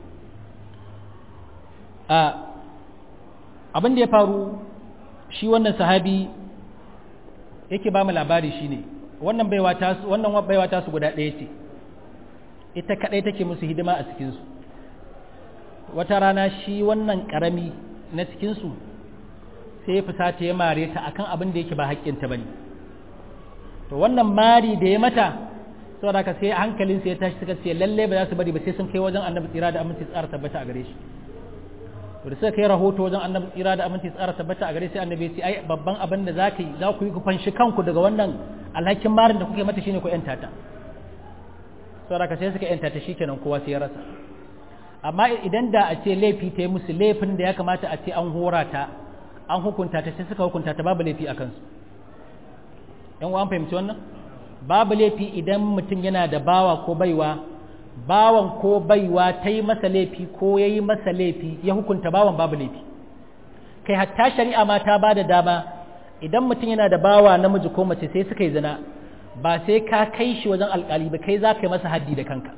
S1: a abin da ya faru shi wannan sahabi yake ba mu labari shine wannan baiwa ta wannan baiwa ta su guda ɗaya ce ita kadai take musu hidima a cikin su wata rana shi wannan karami na cikin su sai ya fusata ya mare ta akan abin da yake ba haƙƙin ta bane to wannan mari da ya mata saboda haka sai hankalin sai ya tashi suka ce lalle ba za su bari ba sai sun kai wajen annabi tsira da aminci tsara tabbata a gare shi to da suka kai rahoto wajen annabi tsira da aminci tsara tabbata a gare sai annabi ya ce ai babban abin da za ka yi za ku yi ku fanshi kanku daga wannan alhakin marin da kuke mata shine ku yanta ta saboda ka sai suka yanta ta shikenan kowa sai ya rasa amma idan da a ce laifi ta yi musu laifin da ya kamata a ce an hora ta an hukunta ta sai suka hukunta ta babu laifi a kansu yan uwa an fahimci wannan babu laifi idan mutum yana da bawa ko baiwa bawan ko baiwa ta yi masa laifi ko ya yi masa laifi ya hukunta bawan babu laifi kai hatta shari'a ma ta ba da dama idan mutum yana da bawa namiji ko mace sai suka yi zina ba sai ka kai shi wajen alkali ba kai za ka yi masa haddi da kanka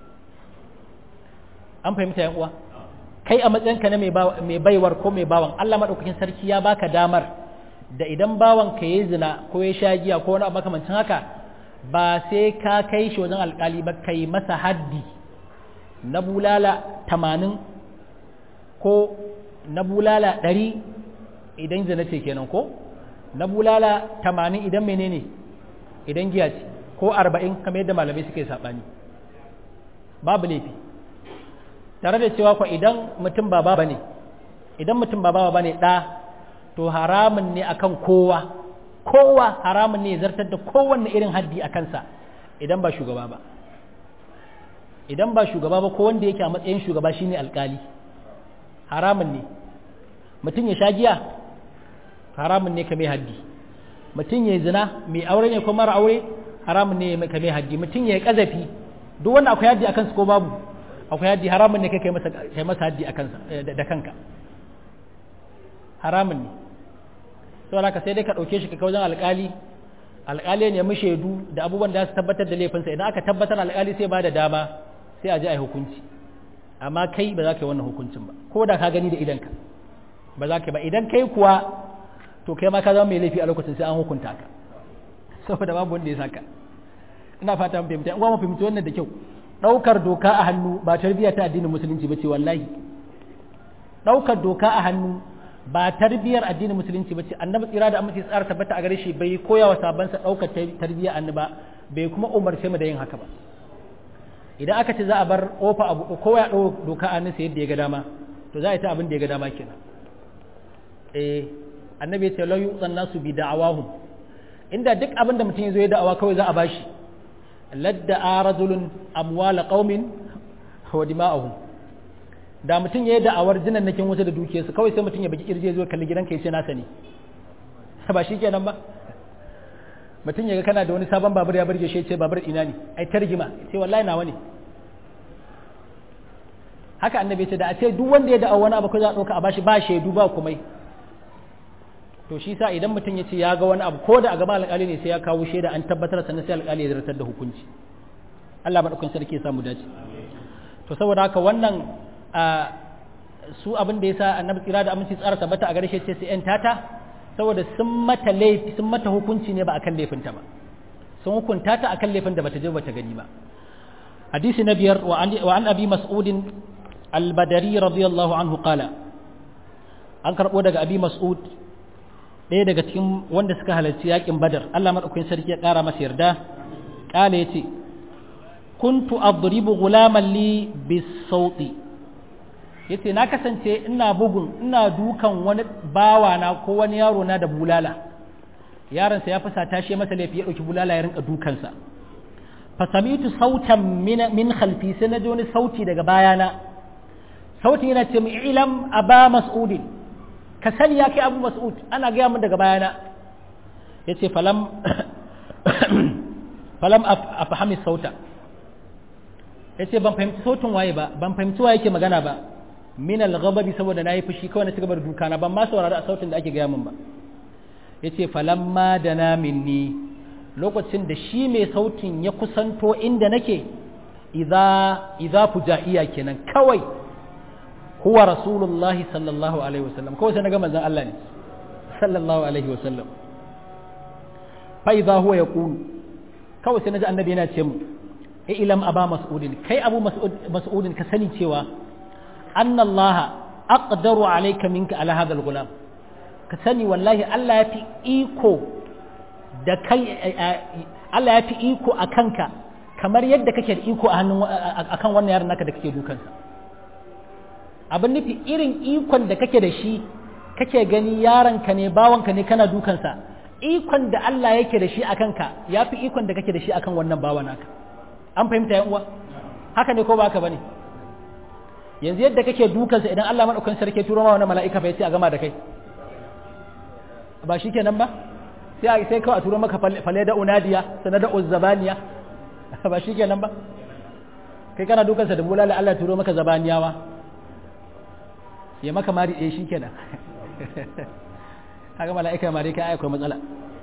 S1: an fahimta yan uwa kai a matsayinka na mai baiwar ko mai bawan Allah maɗaukakin sarki ya baka damar da idan bawan ka yi zina ko ya sha giya ko wani abu makamancin haka ba sai ka kai shi wajen alkali ba kai masa haddi na bulala tamanin ko na bulala ɗari idan zina ce kenan ko na bulala tamanin idan menene idan giya ce ko arba'in kamar yadda malamai suke saɓani babu laifi tare da cewa kwa idan mutum ba baba ne idan mutum ba baba ne ɗa to haramun ne akan kowa kowa haramun ne zartar da kowanne irin haddi a kansa idan ba shugaba ba idan ba shugaba ba ko wanda yake a matsayin shugaba shine alkali haramun ne mutum ya sha giya haramun ne ka mai haddi mutum ya zina mai aure ne ko mara aure haramun ne ka mai haddi mutum ya kazafi duk wanda akwai haddi akan su ko babu akwai haddi haramun ne kai kai masa kai masa haddi akan da kanka haramun ne saboda ka sai dai ka ɗauke shi ka wajen alƙali alƙali ne mu shaidu da abubuwan da su tabbatar da laifinsa idan aka tabbatar alƙali sai ba da dama sai a ji a yi hukunci amma kai ba za ka yi wannan hukuncin ba ko da ka gani da idanka ba za ka yi ba idan kai kuwa to kai ma ka zama mai laifi a lokacin sai an hukunta ka saboda babu wanda ya saka ina fata mun fahimta in kuma mu fahimci wannan da kyau ɗaukar doka a hannu ba tarbiyya ta addinin musulunci ba ce wallahi ɗaukar doka a hannu ba tarbiyyar addinin musulunci ba ce annabi tsira da amince tsara tabbata a gare shi bai koya wa sabansa ɗaukar tarbiyyar annaba bai kuma umarce mu da yin haka ba idan aka ce za a bar kofa a buɗe kowa ya ɗau doka a nasa yadda ya ga dama to za a yi ta abin da ya ga dama kenan eh annabi ya ce la yu'zan nasu bi da'awahum inda duk abin da mutum ya zo ya da'awa kawai za a bashi ladda a rajulun amwala qaumin wa dima'ahum da mutum ya yi da'awar jinan nakin wasu da dukiyarsu kawai sai mutum ya baki kirje zuwa kalli gidanka ya ce nasa ne ba shi kenan ba mutum ya ga kana da wani sabon babur ya burge shi ce babur ina ne ai targima sai wallahi nawa ne haka annabi ce da a ce duk wanda ya da'awa wani abu ko za a ɗauka a bashi ba shaidu ba komai to shi sa idan mutum ya ce ya ga wani abu ko da a gaba alƙali ne sai ya kawo shaida an tabbatar sannan sai alƙali ya zartar da hukunci Allah madaukakin sarki ya samu dace to saboda haka wannan su abin da yasa annabi tsira da aminci tsara tabbata a gare shi ce sai yan tata saboda sun mata laifi sun mata hukunci ne ba akan laifinta ba sun hukunta ta akan laifin da bata je bata gani ba hadisi na biyar wa an abi mas'udin al-badari radiyallahu anhu qala an karbo daga abi mas'ud ɗaya daga cikin wanda suka halarci yakin badar Allah madaukakin sarki ya ƙara masa yarda ƙala yace kuntu adribu ghulaman li bis-sauti yace na kasance ina bugun ina dukan wani bawa na ko wani yaro na da bulala yaron sa ya fasa tashi masa laifi ya dauki bulala ya rinka dukansa fasamitu sautan min khalfi sai na ji wani sauti daga bayana sautin yana ce ilam aba mas'udin ka sani ya kai abu mas'ud ana gaya min daga bayana ya ce falam falam a fahimi sauta ya ce ban fahimci sautin waye ba ban fahimci waye ke magana ba min al-ghababi saboda na yi fushi kawai na ci gaba da duka na ban ma saurari a sautin da ake gaya min ba ya ce falamma da na minni lokacin da shi mai sautin ya kusanto inda nake idza fujaiya kenan kawai huwa rasulullahi sallallahu alaihi wasallam kawai sai naga manzon Allah ne sallallahu alaihi wasallam fa idza huwa yaqulu kawai sai naji annabi yana ce mu ilam aba mas'udin kai abu mas'udin ka sani cewa anna allaha aqdaru alayka minka ala hadha al-ghulam ka sani wallahi Allah ya fi iko da kai Allah ya fi iko a kanka kamar yadda kake da iko a hannun akan wannan yaron naka da kake dukansa abin nufi irin ikon da kake da shi kake gani yaronka ne bawanka ne kana dukansa ikon da Allah yake da shi a kanka ya fi ikon da kake da shi akan wannan bawan naka an fahimta yan uwa haka ne ko ba haka bane yanzu yadda kake dukansa idan Allah madaukakin sarki turo ma wani mala'ika fa yace a gama da kai ba shi kenan ba sai sai kawai a turo maka fale da unadiya sana da uzzabaniya ba shi kenan ba kai kana dukansa da bulala Allah turo maka zabaniyawa ya maka mari ɗaya shi kenan haka mala'ika mari kai akwai matsala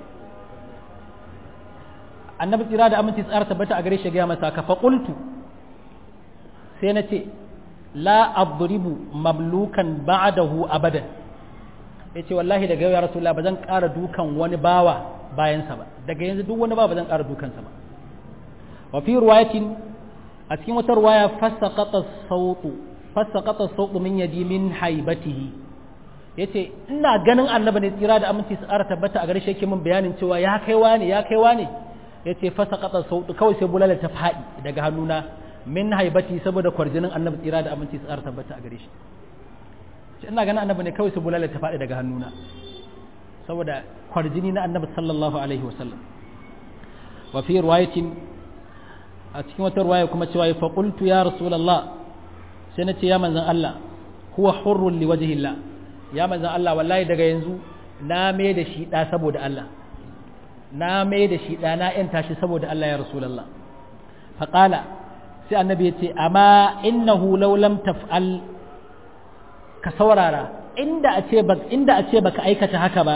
S1: annabi tsira da aminci tsara tabbata a gare shi gaya masa ka faƙultu sai na ce la adribu mamlukan ba'dahu abadan ya ce wallahi daga yau ya rasulullah ba zan ƙara dukan wani bawa bayansa ba daga yanzu duk wani bawa ba zan ƙara dukansa ba wa fi ruwayatin a cikin wata ruwaya fasaqata sautu fasaqata sautu min yadi min haibatihi yace ina ganin annabi ne tsira da aminci su ƙara tabbata a gare shi yake min bayanin cewa ya kai wani ya kai wani yace fasaqata sautu kawai sai bulala ta faɗi daga hannuna min haibati saboda kwarjinin annabi tsira da aminci su ƙara tabbata a gare shi shi ina ganin annabi ne kawai su bulala ta faɗi daga hannuna saboda kwarjini na annabi sallallahu alaihi wasallam wa fi riwayatin a cikin wata riwaya kuma cewa fa qultu ya rasulullah sai na ce ya manzon Allah huwa hurrun li wajhillah ya manzon Allah wallahi daga yanzu na mai da shi da saboda Allah na mai da shi da na yanta shi saboda Allah ya rasulullah fa qala sai annabi ya ce amma innahu law lam taf'al ka saurara inda a ce ba inda a ce baka aikata haka ba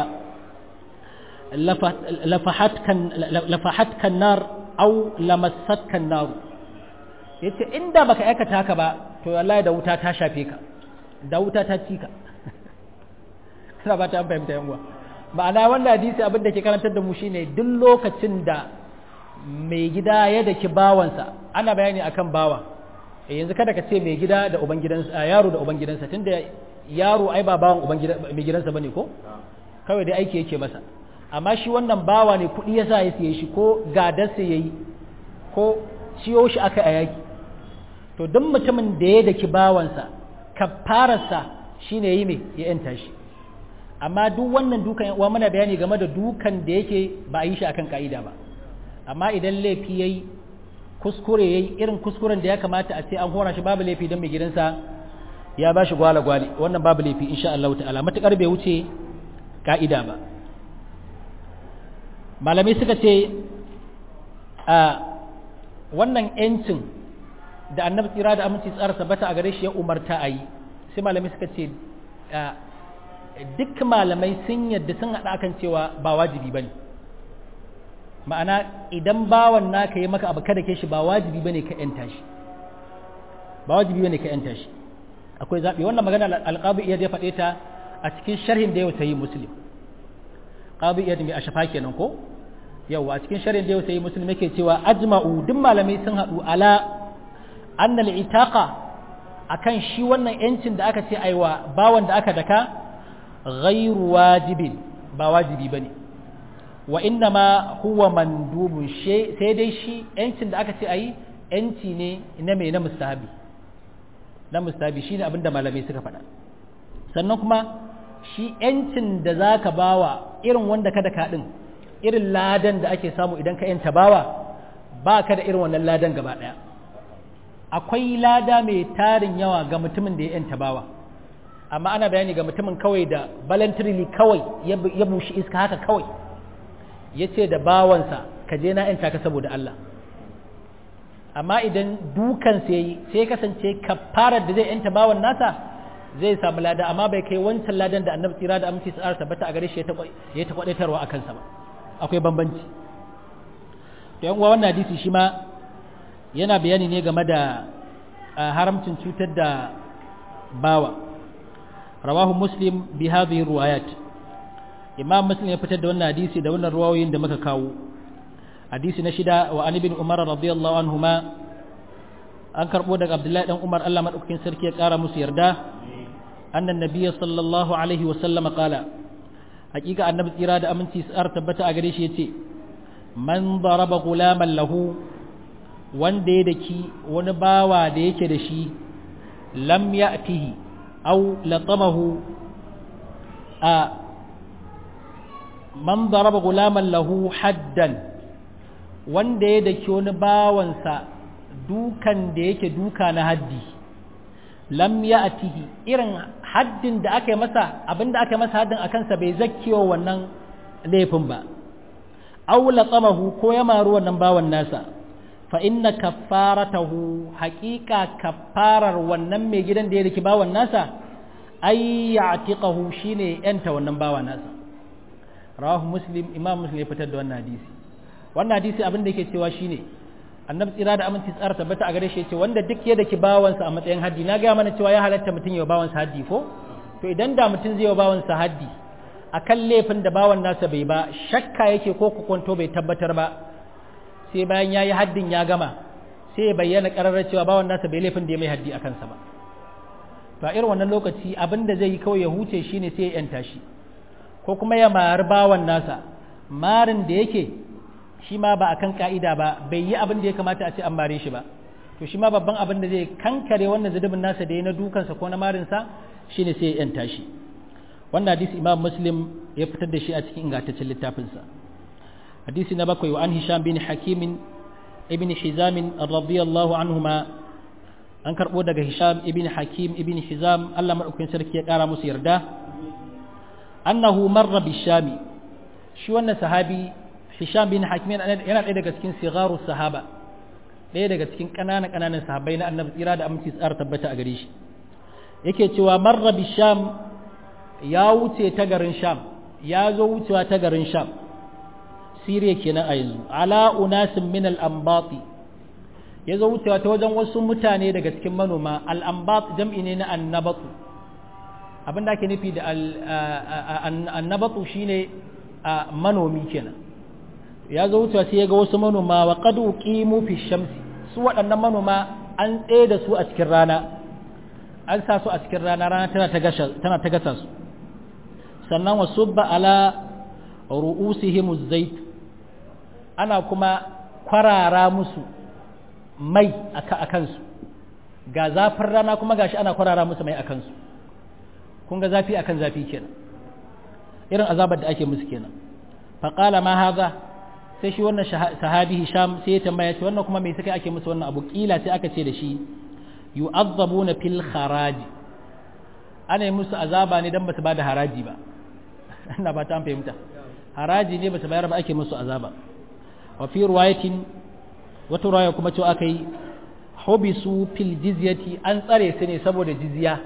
S1: lafahatkan nar au lamassatkan nar yace inda baka aikata haka ba to wallahi da wuta ta shafe ka da wuta ta ci ka kana ba ta fahimta yan uwa ma'ana wannan hadisi abin da ke karantar da mu shine duk lokacin da mai gida ya daki bawansa ana bayani akan bawa yanzu kada ka ce mai gida da uban gidansa yaro da uban gidansa tunda yaro ai ba bawan uban mai gidansa bane ko kawai dai aiki yake masa amma shi wannan bawa ne kuɗi yasa ya siye shi ko gadarsa yayi ko ciyo shi aka a yaki to duk mutumin da ya daki bawansa kafararsa shine yi me ya yanta shi amma duk wannan dukan uwa muna bayani game da dukan da yake ba a yi shi akan ka'ida ba amma idan laifi yayi kuskure yayi irin kuskuren da ya kamata a ce an hora shi babu laifi don mai gidansa ya ba shi gwala gwali wannan babu laifi insha Allah ta'ala matukar bai wuce ka'ida ba malamai suka ce a wannan yancin da annabi tsira da aminci tsara sabata a gare shi ya umarta a yi sai malamai suka ce duk malamai sun yadda sun haɗa akan cewa ba wajibi ba ne ma'ana idan bawan naka yi maka abu kada ke shi ba wajibi ba ne ka ‘yanta shi ba wajibi ba ne ka ‘yanta shi akwai zaɓi wannan magana alƙabu iya ya faɗe ta a cikin sharhin da yau ta yi muslim ƙabu iya mai a shafa kenan ko yau a cikin sharhin da yau ta yi muslim yake cewa ajma'u duk malamai sun haɗu ala annal itaqa akan shi wannan yancin da aka ce aiwa bawan da aka daka ghairu wajibin ba wajibi bane wa inna ma huwa mandubun sai dai shi yancin da aka ce ayi yanci ne na mai na mustahabi na mustahabi shine abin da malamai suka faɗa sannan kuma shi yancin da zaka bawa irin wanda kada ka din irin ladan da ake samu idan ka yanta bawa ba ka da irin wannan ladan gaba ɗaya akwai lada mai tarin yawa ga mutumin da ya yanta bawa amma ana bayani ga mutumin kawai da voluntarily kawai ya bushi iska haka kawai ya ce da bawansa ka je na yanta ka saboda Allah amma idan dukan sai sai kasance kafarar da zai yanta bawan nasa zai samu lada amma bai kai wancan ladan da annabi tsira da aminci tsara tabbata a gare shi ya ta kwadaitarwa akan sa ba akwai bambanci to yan uwa wannan hadisi shi ma yana bayani ne game da haramcin cutar da bawa rawahu muslim bi hadhihi riwayat imam muslim ya fitar da wannan hadisi da wannan ruwayoyin da muka kawo hadisi na shida wa an ibn umar radiyallahu anhuma an karbo daga abdullahi dan umar Allah madaukakin sarki ya kara musu yarda annan nabiyyi sallallahu alaihi wa sallam qala hakika annabi tsira da aminci tsar tabbata a gare shi yace man daraba gulaman lahu wanda ya daki wani bawa da yake da shi lam ya'tihi aw latamahu a man daraba gulaman lahu haddan wanda ya daki wani bawansa dukan da yake duka na haddi lam ya'tihi irin haddin da aka yi masa abinda aka yi masa haddin akan sa bai zakkiyo wannan laifin ba aw latamahu ko ya maru wannan bawan nasa fa inna kaffaratahu haqiqa kaffarar wannan mai gidan da ya riki bawan nasa ay ya'tiqahu shine yanta wannan bawan nasa rawahu muslim imam muslim ya fitar da wannan hadisi wannan hadisi abin da yake cewa shine annabi tsira da aminci tsara tabbata a gare shi yace wanda duk ya daki bawansa a matsayin haddi na ga mana cewa ya halatta mutum ya bawansa haddi ko to idan da mutum zai yi bawansa haddi akan laifin da bawan nasa bai ba shakka yake ko kwanto bai tabbatar ba sai bayan yayi haddin ya gama sai ya bayyana kararrar cewa bawan nasa bai laifin da ya mai haddi akan sa ba to a irin wannan lokaci abin da zai yi kawai ya huce shine sai ya yanta shi ko kuma ya mari bawan nasa marin da yake shi ma ba akan ka'ida ba bai yi abin da ya kamata a ce an mare shi ba to shi ma babban abin da zai kankare wannan zudubin nasa da ya na dukansa ko na marinsa shine sai ya yanta shi wannan hadisi imam muslim ya fitar da shi a cikin ingantaccen littafinsa hadisi na bakwai wa an hisham bin hakim ibn hizam radiyallahu anhuma an karbo daga hisham ibn hakim ibn hizam Allah madaukakin sarki ya kara musu yarda annahu marra bishami shi wannan sahabi hisham bin hakim yana ɗaya daga cikin sigaru sahaba ɗaya daga cikin ƙananan ƙananan sahabbai na annabi tsira da aminci tsara tabbata a gare shi yake cewa marra bisham ya wuce ta garin sham ya zo wucewa ta garin sham siriya kenan a yanzu ala unasin min al-ambati ya zo wucewa ta wajen wasu mutane daga cikin manoma al-ambat jam'i ne na annabatu abin da ake nufi da annabatu shine manomi kenan ya zo wucewa sai ya ga wasu manoma wa qad uqimu fi shamsi su waɗannan manoma an tsaye da su a cikin rana an sa su a cikin rana rana tana ta gasha tana ta gasa su sannan wa subba ala ru'usihim zait ana kuma kwarara musu mai a kansu ga zafin rana kuma gashi ana kwarara musu mai a kansu kun ga zafi akan zafi kenan irin azabar da ake musu kenan faqala ma haza sai shi wannan sahabi hisham sai ya tambaya ce wannan kuma me suka ake musu wannan abu kila sai aka ce da shi yu'azzabuna fil kharaji ana yi musu azaba ne dan basu bada haraji ba ina ba ta fahimta haraji ne basu bayar ba ake musu azaba wa fi riwayatin wata riwaya kuma cewa aka yi hubisu fil jizyati an tsare su ne saboda jizya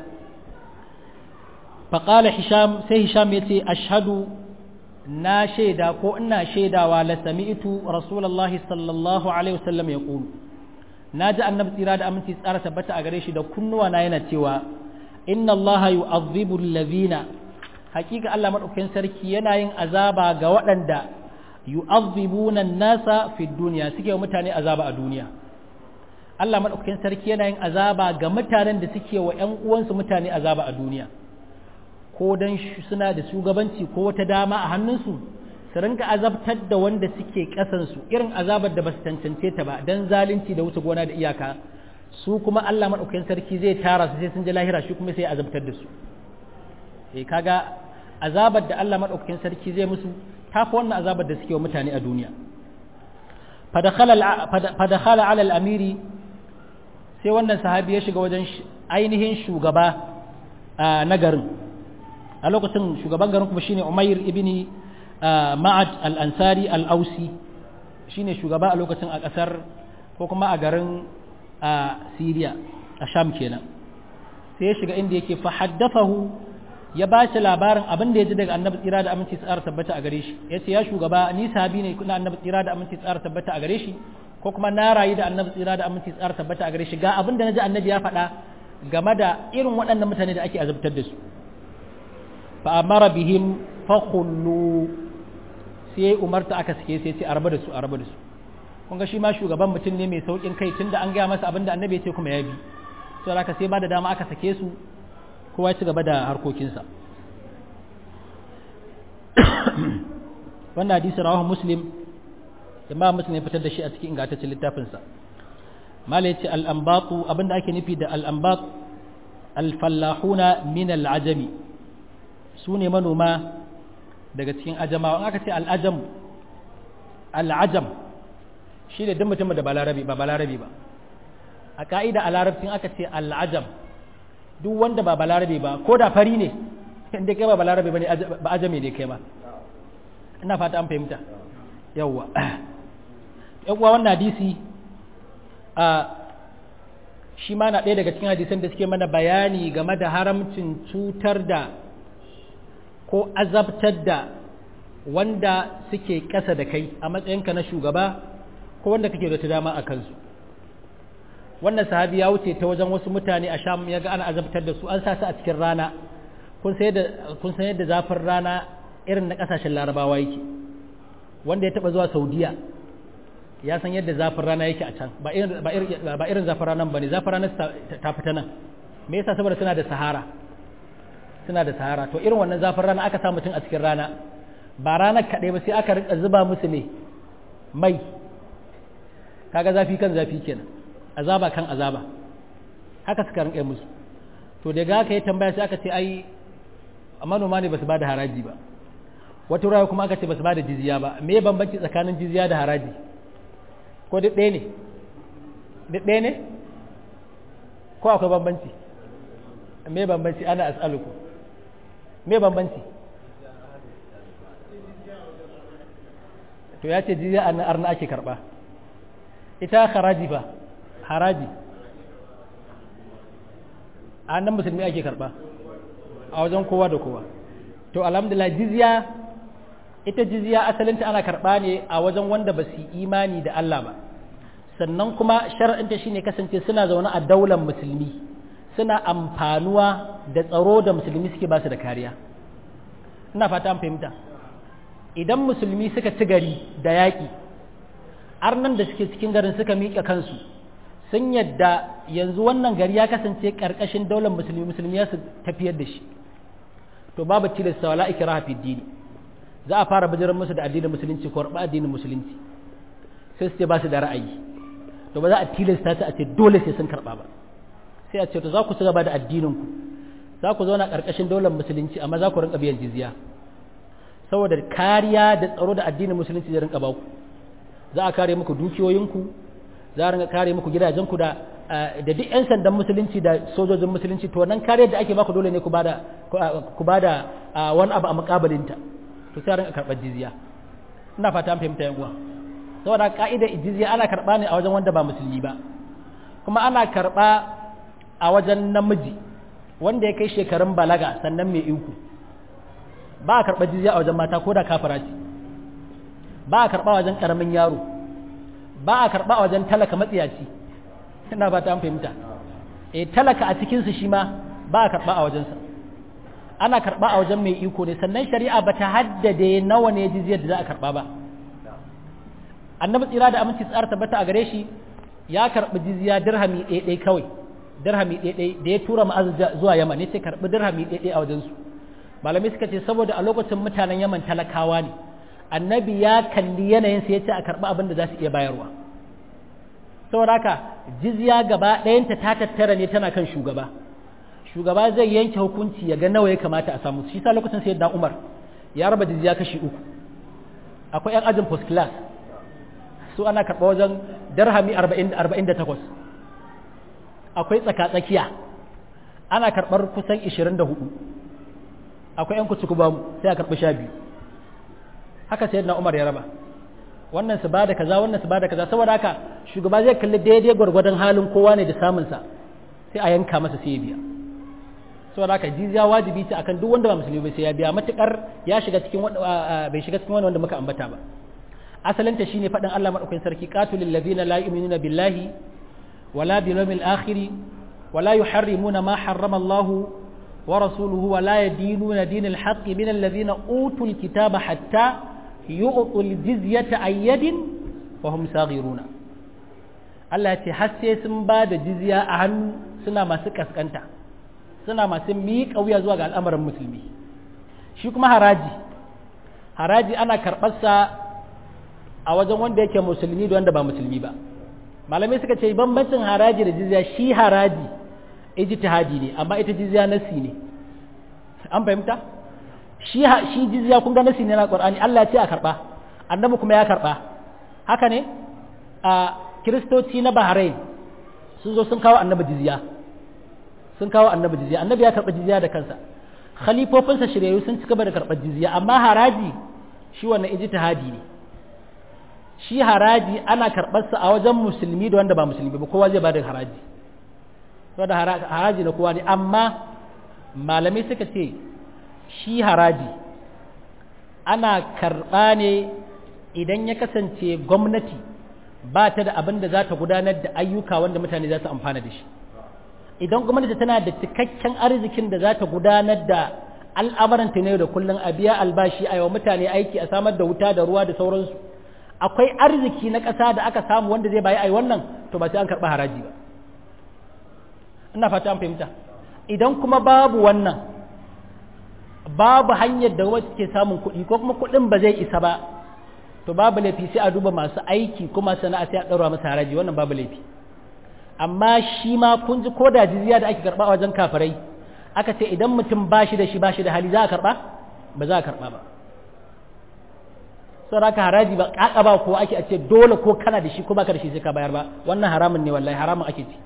S1: faqala hisham sai hisham yace ashhadu na shaida ko ina shaidawa la sami'tu rasulullahi sallallahu alaihi wasallam yaqulu naji annabi tsira da aminci tsara tabbata a gare shi da kunnuwa na yana cewa inna allaha yu'adhibu alladhina hakika Allah madaukakin sarki yana yin azaba ga waɗanda yu'adhibuna an-nasa fi dunya suke mutane azaba a duniya Allah madaukakin sarki yana yin azaba ga mutanen da suke wa ƴan uwansu mutane azaba a duniya ko dan suna da shugabanci ko wata dama a hannunsu su rinka azabtar da wanda suke kasansu irin azabar da ba su cancance ta ba dan zalunci da wuce gona da iyaka su kuma Allah maɗaukakin sarki zai tara su sai sun ji lahira shi kuma sai azabtar da su eh kaga azabar da Allah maɗaukakin sarki zai musu tafi wannan azabar da suke wa mutane a duniya fadakhala ala al-amiri sai wannan sahabi ya shiga wajen ainihin shugaba na garin a lokacin shugaban garin kuma shine Umair ibn Ma'ad al-Ansari al-Ausi shine shugaba a lokacin a kasar ko kuma a garin Syria a Sham kenan sai ya shiga inda yake fa haddathahu ya ba shi labarin abin da ya ji daga annabi tsira da aminci tsara tabbata a gare shi ya ce ya shugaba ni sahabi ne kuna annabi tsira da aminci tsara tabbata a gare shi ko kuma na rayu da annabi tsira da aminci tsara tabbata a gare shi ga abin da na ji annabi ya faɗa game da irin waɗannan mutane da ake azabtar da su fa amara bihim fa khullu sai umarta aka sake sai ce a raba da su a raba da su kun ga shi ma shugaban mutum ne mai saukin kai tunda an gaya masa abin da annabi ya ce kuma ya bi sai aka sai ba da dama aka sake su kowa ya ci gaba da harkokinsa wannan hadisi rawahu muslim imam muslim ya fitar da shi a cikin ingantaccen littafinsa mala yace al-anbatu abinda ake nufi da al-anbat al-fallahuna min al-ajami su ne manoma daga cikin ajamawa in aka ce al-ajam al-ajam shi ne duk mutumin da ba larabi ba balarabi ba a ka'ida a larabcin aka ce al-ajam duk wanda ba balarabe ba ko da fari ne inda kai ba balarabe ba ne ba ajame ne kai ba ina fata an fahimta yawwa yawwa wannan hadisi a shi ma na ɗaya daga cikin hadisan da suke mana bayani game da haramcin cutar da ko azabtar da wanda suke ƙasa da kai a matsayinka na shugaba ko wanda kake da ta dama a kansu wannan sahabi ya wuce ta wajen wasu mutane a sham ya ga ana azabtar da su an sa su a cikin rana kun san yadda zafin rana irin na kasashen larabawa yake wanda ya taba zuwa saudiya ya san yadda zafin rana yake a can ba irin zafin ranar ba ne zafin ranar ta fita nan me yasa saboda suna da sahara suna da sahara to irin wannan zafin rana aka sa mutum a cikin rana ba ranar kaɗai ba sai aka rika zuba musu ne mai kaga zafi kan zafi kenan azaba kan azaba haka suka rinƙe musu to daga haka ya tambaya sai aka ce ai manoma ne ba su ba da haraji ba wata raya kuma aka ce ba su ba da jizya ba me bambanci tsakanin jizya da haraji ko duk ɗaya ne duk ɗaya ne ko akwai bambanci me bambanci ana as'aluku me bambanci to ya ce jizya a arna ake karɓa ita haraji ba haraji a nan musulmi ake karba a wajen kowa da kowa to alhamdulillah jizya ita jizya asalinta ana karba ne a wajen wanda ba su imani da Allah ba sannan kuma shar'inta shine kasance suna zaune a daular musulmi suna amfanuwa da tsaro da musulmi suke ba su da kariya ina fata an fahimta idan musulmi suka ci gari da yaƙi arnan da suke cikin garin suka miƙa kansu sun yadda yanzu wannan gari ya kasance ƙarƙashin daular musulmi musulmi ya su tafiyar da shi to babu tilasta wala ikraha fi dini za a fara bijiran musu da addinin musulunci ko rabu addinin musulunci sai su ce ba su da ra'ayi to ba za a tilasta su a ce dole sai sun karɓa ba sai a ce to za ku ci gaba da addinin ku za ku zauna ƙarƙashin daular musulunci amma za ku rinka biyan jizya saboda kariya da tsaro da addinin musulunci zai rinka ba ku za a kare muku dukiyoyinku za a rinka kare muku gidajenku da da duk 'yan sandan musulunci da sojojin musulunci to wannan kariyar da ake baku dole ne ku bada ku bada wani abu a mukabalinta to sai a rinka karɓar jizya ina fata an fahimta yan uwa saboda ka'ida jizya ana karɓa ne a wajen wanda ba musulmi ba kuma ana karɓa a wajen namiji wanda ya kai shekarun balaga sannan mai iko ba a karɓar jizya a wajen mata ko da kafara ce ba a karɓa wajen ƙaramin yaro ba a karɓa a wajen talaka matsiyaci ina ba ta fahimta eh talaka a cikinsu shi ma ba a karɓa a wajensa ana karɓa a wajen mai iko ne sannan shari'a ba ta haddade nawa ne jizyar da za a karɓa ba annabi tsira da aminci tsara tabbata a gare shi ya karɓi jizya dirhami ɗaiɗai kawai dirhami ɗaiɗai da ya tura ma'az zuwa yaman ne sai karɓi dirhami ɗaiɗai a wajensu malamai suka ce saboda a lokacin mutanen yaman talakawa ne annabi ya kalli yanayin sa ya ce a karɓi abin da za su iya bayarwa saboda haka jizya gaba ɗayanta ta tattara ne tana kan shugaba shugaba zai yanke hukunci ya ga nawa ya kamata a samu shi sa lokacin sayyidina Umar ya raba jizya kashi uku akwai yan ajin first class su ana karɓa wajen darhami 48 akwai tsaka-tsakiya ana karɓar kusan 24 akwai 'yan kuci ba sai a karɓi 12 haka sai na umar ya raba wannan su ba da kaza wannan su ba da kaza saboda haka shugaba zai kalli daidai gwargwadon halin kowa ne da samunsa sai a yanka masa sai ya biya saboda haka jizya wajibi ce akan duk wanda ba musulmi ba sai ya biya matukar ya shiga cikin bai shiga cikin wanda muka ambata ba asalinta shine faɗin Allah madaukakin sarki qatilul ladina la yu'minuna billahi wala bil yawmil akhir wala yuharrimuna ma harrama Allah wa rasuluhu wala yadinuna dinal haqq min alladhina utul kitaba hatta yu'tul jizyata ayyadin wa hum saghiruna Allah ya ce har sai sun ba da jizya a hannu suna masu kaskanta suna masu miƙa wuya zuwa ga al'amarin musulmi shi kuma haraji haraji ana karɓarsa a wajen wanda yake musulmi da wanda ba musulmi ba malamai suka ce bambancin haraji da jizya shi haraji ijtihadi ne amma ita jizya nasi ne an fahimta shi shi jizya kun ga nasi ne na Qur'ani Allah ya ce a karba annabi kuma ya karba haka ne a kiristoci na Bahrain sun zo sun kawo annabi jizya sun kawo annabi jizya annabi ya karba jizya da kansa khalifofinsa shiryayyu sun ci gaba da karɓar jizya amma haraji shi wannan ijtihadi ne shi haraji ana karɓarsa a wajen musulmi da wanda ba musulmi ba kowa zai ba da haraji saboda haraji na kowa ne amma malamai suka ce shi haraji ana karɓa ne idan ya kasance gwamnati ba ta da abin da za ta gudanar da ayyuka wanda mutane za su amfana da shi idan gwamnati tana da cikakken arzikin da za ta gudanar da al'amuranta ne da kullum a biya albashi a yawa mutane aiki a samar da wuta da ruwa da sauransu akwai arziki na ƙasa da aka samu wanda zai bayi a wannan to ba sai an karɓi haraji ba ina fata an fahimta idan kuma babu wannan babu hanyar da wacce ke samun kuɗi ko kuma kuɗin ba zai isa ba to babu laifi sai a duba masu aiki kuma sana'a sai a ɗaura masa haraji wannan babu laifi amma shi ma kun ji ko da jizya da ake karɓa a wajen kafirai aka ce idan mutum ba shi da shi ba shi da hali za a karɓa ba za a karɓa ba saboda haka haraji ba ƙaƙa ba ko ake a ce dole ko kana da shi ko baka da shi sai ka bayar ba wannan haramun ne wallahi haramun ake ci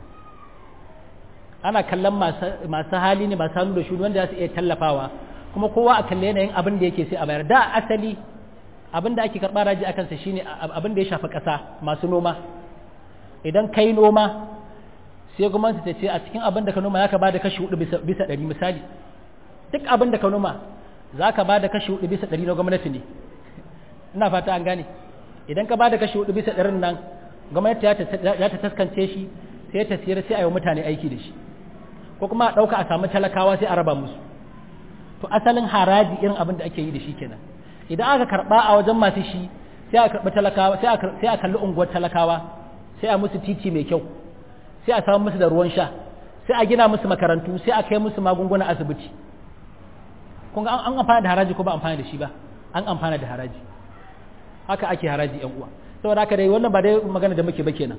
S1: ana kallon masu hali ne masu hannu da shuni wanda za su iya tallafawa kuma kowa a kalle yanayin abin da yake sai a bayar da asali abin da ake karɓa raji a kansa shine abin da ya shafi ƙasa masu noma idan kai noma sai gwamnati ta ce a cikin abin da ka noma za ka ba da kashi hudu bisa ɗari misali duk abin da ka noma za ka ba da kashi hudu bisa ɗari na gwamnati ne ina fata an gane idan ka ba da kashi hudu bisa ɗarin nan gwamnati za ta taskance shi sai ta siyar sai a yi mutane aiki da shi ko kuma a ɗauka a samu talakawa sai a raba musu to asalin haraji irin abin da ake yi da shi kenan idan aka karɓa a wajen masu shi sai a karɓi talakawa sai a kalli unguwar talakawa sai a musu titi mai kyau sai a samu musu da ruwan sha sai a gina musu makarantu sai a kai musu magunguna asibiti kun ga an amfana da haraji ko ba amfana da shi ba an amfana da haraji haka ake haraji yan uwa saboda haka dai wannan ba dai magana da muke ba kenan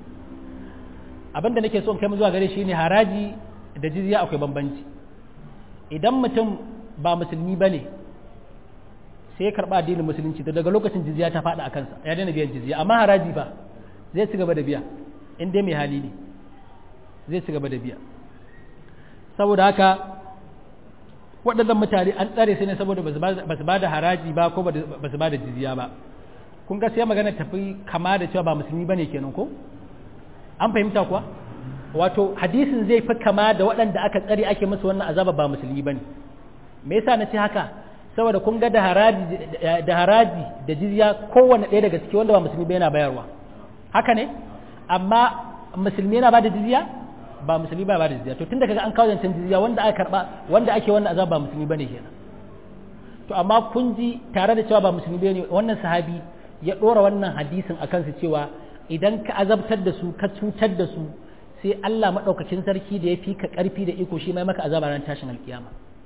S1: abin da nake so in kai mu zuwa gare shi ne haraji da jizya akwai bambanci idan mutum ba musulmi bane sai ya karba addinin musulunci to daga lokacin jizya ta faɗa a kansa ya daina biyan jizya amma haraji ba zai ci gaba da biya in dai mai hali ne zai ci gaba da biya saboda haka waɗannan mutane an tsare su ne saboda ba su ba da haraji ba ko ba su ba da jizya ba kun ga sai magana tafi kama da cewa ba musulmi bane kenan ko an fahimta kuwa wato hadisin zai fi kama da waɗanda aka tsare ake musu wannan azaba ba musulmi bane me yasa na ce haka saboda kun ga da haraji da haraji da jizya kowanne ɗaya daga ciki wanda ba musulmi ba yana bayarwa haka ne amma musulmi yana bada jizya ba musulmi ba bada jizya to tunda kaga an kawo zancen jizya wanda aka karba wanda ake wannan azaba ba musulmi bane kenan to amma kun ji tare da cewa ba musulmi bane wannan sahabi ya dora wannan hadisin akan su cewa idan ka azabtar da su ka cutar da su sai Allah madaukakin sarki da ya fi ka karfi da iko shi mai maka azaba ran tashin alkiyama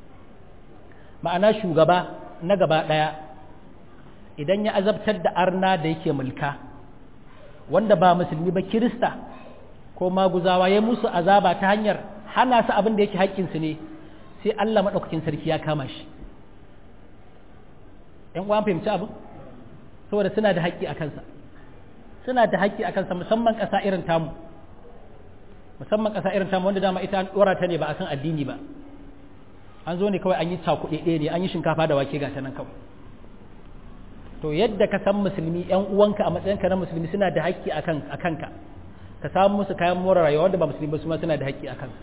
S1: ma'ana shugaba na gaba daya idan ya azabtar da arna da yake mulka wanda ba musulmi ba kirista ko maguzawa ya musu azaba ta hanyar hana su abin da yake haƙƙinsu ne sai Allah maɗaukakin sarki ya kama shi ‘yan uwan fahimci abin saboda suna da haƙƙi a kansa suna da haƙƙi a kansa musamman ƙasa irin tamu musamman ƙasa irin tamu wanda dama ita an ɗora ta ne ba a kan addini ba an zo ne kawai an yi cakuɗe ɗaya ne an yi shinkafa da wake ga ta nan kawai to yadda ka san musulmi yan uwanka a matsayinka na musulmi suna da haƙƙi a kanka ka samu musu kayan more rayuwa wanda ba musulmi ba su ma suna da haƙƙi a kanka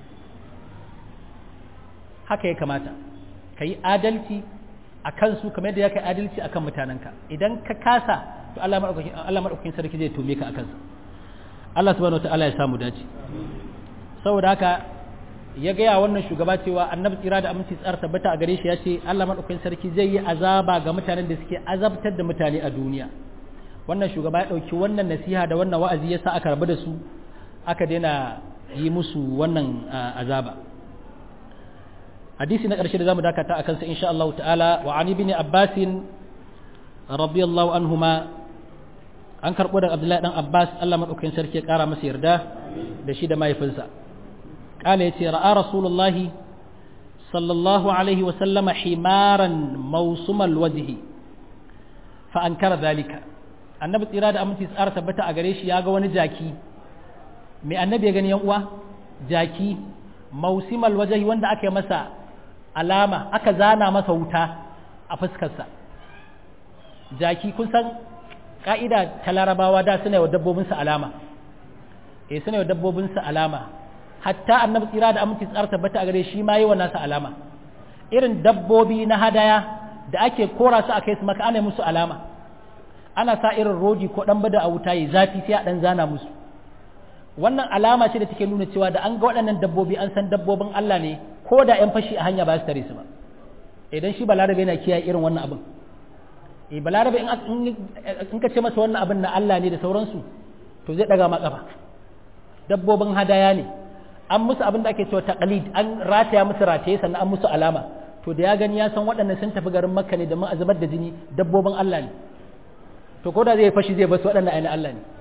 S1: haka ya kamata ka yi adalci a kansu kamar yadda ya kai adalci a kan mutanenka idan ka kasa to Allah maɗaukakin sarki zai tome ka a kansa Allah subhanahu wa ta'ala ya samu dace saboda haka ya gaya wannan shugaba cewa annabi tsira da aminci tsara tabbata a gare shi ya ce Allah maɗaukakin sarki zai yi azaba ga mutanen da suke azabtar da mutane a duniya wannan shugaba ya ɗauki wannan nasiha da wannan wa'azi ya sa aka rabu da su aka daina yi musu wannan azaba hadisi na ƙarshe da zamu dakata akan sa insha Allah ta'ala wa ani bin Abbas radiyallahu anhuma an karɓo da Abdullahi dan Abbas Allah maɗaukakin sarki ya ƙara masa yarda da shi da mahaifinsa قال يتي رأى رسول الله صلى الله عليه وسلم حمارا موسم الوجه فأنكر ذلك annabi tsira da aminci tsara tabbata a gare shi ya ga wani jaki mai annabi ya gani yan uwa jaki mausimal wajahi wanda aka yi masa alama aka zana masa wuta a fuskarsa jaki kun san ka'ida ta larabawa da suna yi wa dabbobinsu alama eh suna yi wa dabbobinsu alama hatta annabi tsira da aminci tsara tabbata a gare shi ma yi wa nasa alama irin dabbobi na hadaya da ake kora su a kai su maka ana musu alama ana sa irin rodi ko dan bada a wuta yi zafi sai a dan zana musu wannan alama ce da take nuna cewa da an ga waɗannan dabbobi an san dabbobin Allah ne ko da yan fashi a hanya ba su tare su ba idan shi balarabe yana kiyaye irin wannan abin eh balarabe in ka ce masa wannan abin na Allah ne da sauransu to zai daga ma kafa dabbobin hadaya ne an musu abin da ake cewa taqlid an rataya musu rataye sannan an musu alama to da ya gani ya san waɗannan sun tafi garin makka ne da mun azubar da jini dabbobin Allah ne to ko da zai fashi zai basu waɗannan ainihin Allah ne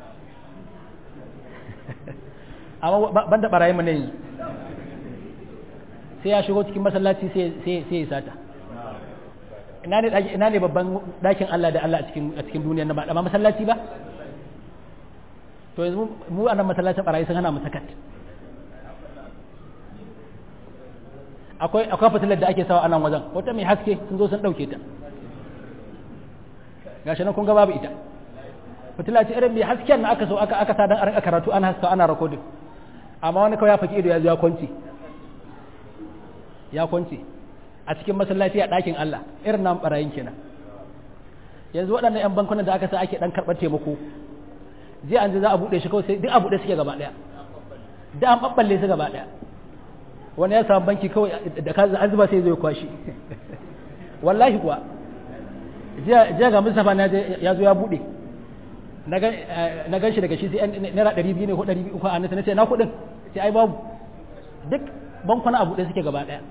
S1: amma banda barayi mu ne yanzu sai ya shigo cikin masallaci sai ya sata ina ne babban ɗakin Allah da Allah a cikin duniya na ba masallaci ba to yanzu mu a nan masallacin barayi sun hana mu sakat akwai akwai fitilar da ake sawa a nan wajen wata mai haske sun zo sun ɗauke ta gashi nan kun ga babu ita fitila ce irin mai hasken na aka so aka aka sa dan a rinka karatu ana haska ana recording amma wani kawai ya faki ido ya zo ya kwanci ya kwanci a cikin masallaci a ɗakin Allah irin nan barayin kenan yanzu waɗannan 'yan bankunan da aka sa ake ɗan karɓar taimako je an za a buɗe shi kawai sai duk a buɗe suke gaba ɗaya da an ɓaɓɓalle su gaba ɗaya wani ya samu banki kawai da ka an zuba sai zai kwashi wallahi kuwa jiya ga Mustapha na ya zo ya buɗe na gan shi daga shi sai naira ɗari biyu ne ko ɗari biyu ko a nasa na ce na kuɗin sai ai babu duk bankuna a buɗe suke gaba ɗaya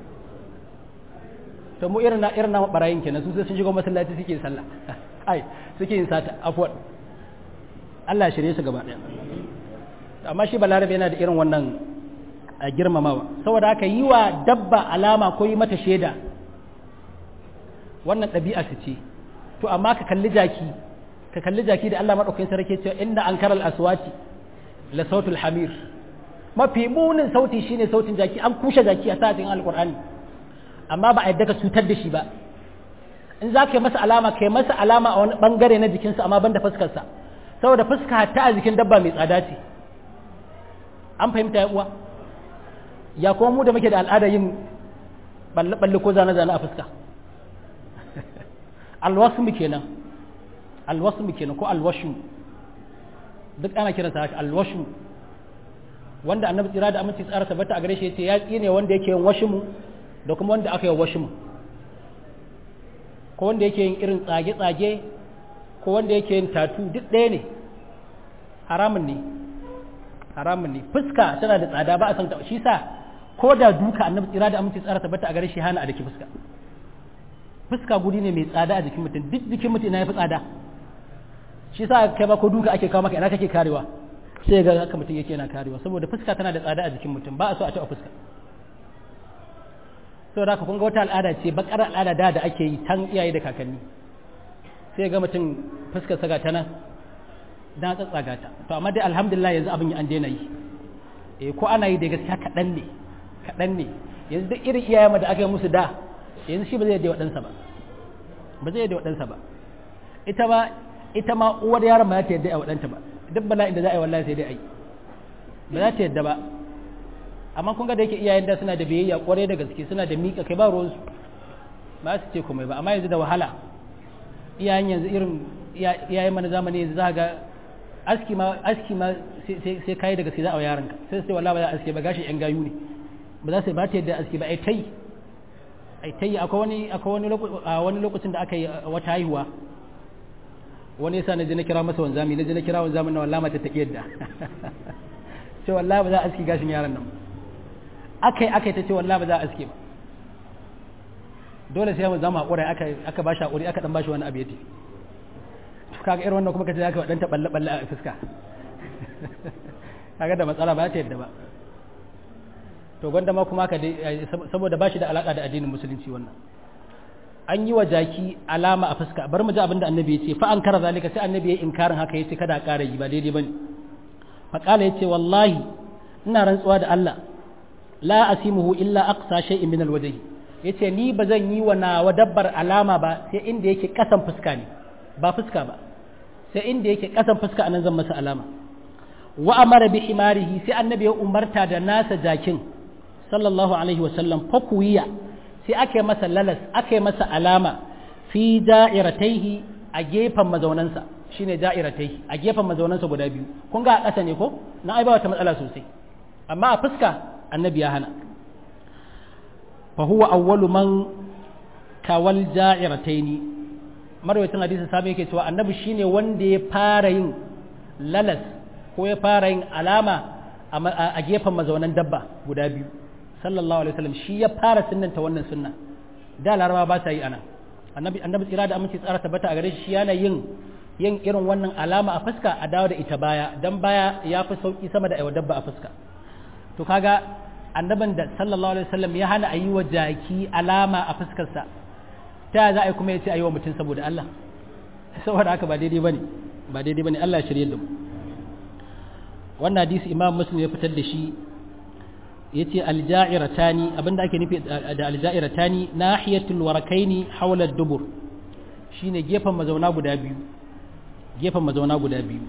S1: to mu irin na irin na barayin kenan su sai sun shiga masallaci suke sallah ai suke yin sata afwan Allah shirye su gaba ɗaya amma shi balarabe yana da irin wannan a girmamawa saboda haka yi wa dabba alama ko yi mata shaida wannan ɗabi'a su ce to amma ka kalli jaki ka kalli jaki da Allah maɗaukakin sarki cewa inna ankaral aswati la sautul hamir mafi munin sauti shine sautin jaki an kushe jaki a sa'atin alqur'ani amma ba a yadda ka cutar da shi ba in za ka yi masa alama ka yi masa alama a wani bangare na jikinsa amma ban da fuskarsa saboda fuska ta a jikin dabba mai tsada ce an fahimta ya uwa ya kuma mu da muke da al'ada yin balle-balle ko zane-zane a fuska alwasmu kenan alwasmu kenan ko alwashu duk ana kiransa haka alwashu wanda annabi tsira da aminci tsara tabbata a gare shi yace ya tsine wanda yake yin washimu da kuma wanda aka yi washimu ko wanda yake yin irin tsage-tsage ko wanda yake yin tatu duk ɗaya ne haramun ne haramun ne fuska tana da tsada ba a san shi sa ko da duka annabi tsira da aminci tsara tabbata a gare shi hana a daki fuska fuska guri ne mai tsada a jikin mutum duk jikin mutum na yafi tsada shi sa kai ba ko duka ake kawo maka ina kake karewa sai ga haka mutum yake yana karewa saboda fuska tana da tsada a jikin mutum ba a so a taɓa fuska saboda haka kun ga wata al'ada ce bakar al'ada da da ake yi tan iyaye da kakanni sai ga mutum fuskar saga ta nan dan tsatsaga ta to amma dai alhamdulillah yanzu abin an daina yi eh ko ana yi da gaskiya kaɗan ne kaɗan ne yanzu duk irin iyayen da aka yi musu da yanzu shi ba zai yadda waɗansa ba ba zai yadda waɗansa ba ita ma ita ma uwar yaron ba za ta yadda a waɗanta ba duk bala'in da za a yi wallahi sai dai a yi ba za ta yadda ba amma kun ga da yake iyayen da suna da biyayya kwarai da gaske suna da miƙa kai ba ruwansu ba su ce komai ba amma yanzu da wahala iyayen yanzu irin iyayen mana zamani yanzu za ga aski ma aski ma sai kai da gaske za a yaranka sai sai wallahi ba za a aske ba gashi yan gayu ne ba za su ba ta yadda aski ba ai tai ai tai akwai wani akwai wani wani lokacin da aka yi wata haihuwa wani yasa na je na kira masa wanzami na je na kira wanzamin na wallahi mata take yadda ce wallahi ba za a aski gashin yaran nan akai akai ta ce wallahi ba za a aski ba dole sai mu zama hakuri aka aka bashi hakuri aka dan bashi wani abu yace to kaga irin wannan kuma kace zaka dan ta balle balle a fuska kaga da matsala ba ta yadda ba to gwanda ma kuma ka saboda bashi da alaka da addinin musulunci wannan an yi wa jaki alama a fuska bar mu ji abin da annabi ya ce fa an kara zalika sai annabi ya inkarin haka yace kada a ƙara yi ba daidai bane fa qala yace wallahi ina rantsuwa da Allah la asimuhu illa aqsa shay'in min alwajhi yace ni ba zan yi wa nawa dabbar alama ba sai inda yake kasan fuska ne ba fuska ba sai inda yake kasan fuska anan zan masa alama wa amara bi himarihi sai annabi ya umarta da nasa jakin sallallahu alaihi wa sallam fakuwiya sai aka yi masa lalas aka yi masa alama fi da'irataihi a gefen mazaunansa shine da'irataihi a gefen mazaunansa guda biyu kun ga a ƙasa ne ko na ai ba wata matsala sosai amma a fuska annabi ya hana fa huwa awwalu man kawal da'irataini marwayin hadisi sabai yake cewa annabi shine wanda ya fara yin lalas ko ya fara yin alama a gefen mazaunan dabba guda biyu sallallahu alaihi wasallam shi ya fara sunnanta wannan sunna da laraba ba sa yi ana annabi annabi tsira da aminci tsara tabbata a gare shi yana yin yin irin wannan alama a fuska a dawo da ita baya dan baya ya fi sauki sama da aiwa dabba a fuska to kaga annabin da sallallahu alaihi wasallam ya hana ayi wa jaki alama a fuskarsa ta za a yi kuma ya ce ayi wa mutum saboda Allah saboda haka ba daidai bane ba daidai bane Allah ya shirye da mu wannan hadisi imam muslim ya fitar da shi yace alja'iratani abinda ake nufi da alja'iratani nahiyatul warakaini hawla dubur shine gefen mazauna guda biyu gefen mazauna guda biyu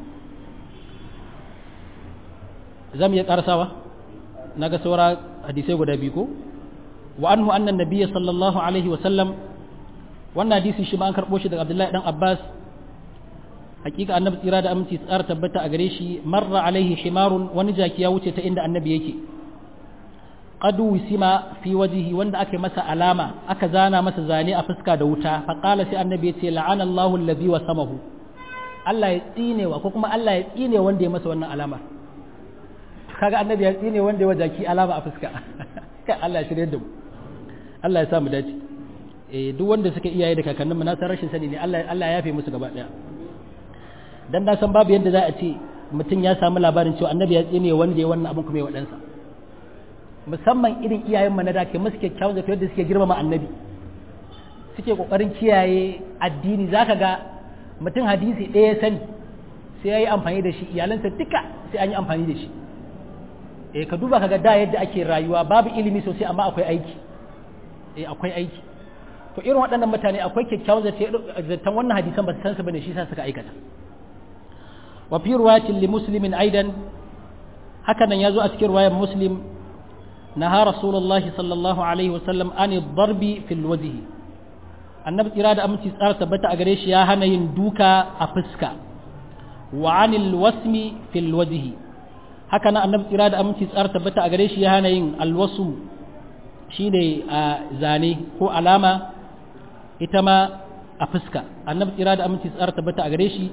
S1: zamu iya karasawa naga saura hadisai guda biyu ko wa anhu anna nabiyya sallallahu alaihi wa sallam wannan hadisi shi ma an karbo shi daga Abdullahi dan Abbas hakika annabi tsira da aminci tsara tabbata a gare shi marra alaihi himarun wani jaki ya wuce ta inda annabi yake qadu wisima fi wajihi wanda aka masa alama aka zana masa zane a fuska da wuta fa qala sai annabi ya ce la'ana Allahu allazi wasamahu Allah ya tsine wa ko kuma Allah ya tsine wanda ya masa wannan alama kaga annabi ya tsine wanda ya wajaki alama a fuska kai Allah ya shirye da mu Allah ya sa mu dace eh duk wanda suka iyaye da kakannin mu na san rashin sani ne Allah Allah ya yafe musu gaba daya dan na san babu yadda za a ce mutum ya samu labarin cewa annabi ya tsine wanda ya wannan abin kuma ya wadansa musamman irin iyayen mu na da ke musu kyakkyawan zato yadda suke girmama annabi suke kokarin kiyaye addini zaka ga mutum hadisi ɗaya ya sani sai ya yi amfani da shi iyalansa duka sai an yi amfani da shi eh ka duba kaga da yadda ake rayuwa babu ilimi sosai amma akwai aiki eh akwai aiki to irin waɗannan mutane akwai kyakkyawan zaton wannan hadisan ba su san su bane shi sa suka aikata wa fi riwayatin li muslimin aidan haka nan yazo a cikin riwayar muslim naha rasulullah sallallahu alaihi wasallam an darbi fil wajhi annabi tsira da aminci tsara tabbata a gare shi ya hana yin duka a fuska wa anil wasmi fil wajhi haka nan annabi tsira da aminci tsara tabbata a gare shi ya hana yin alwasu shine a zane ko alama ita ma a fuska annabi tsira da aminci tsara tabbata a gare shi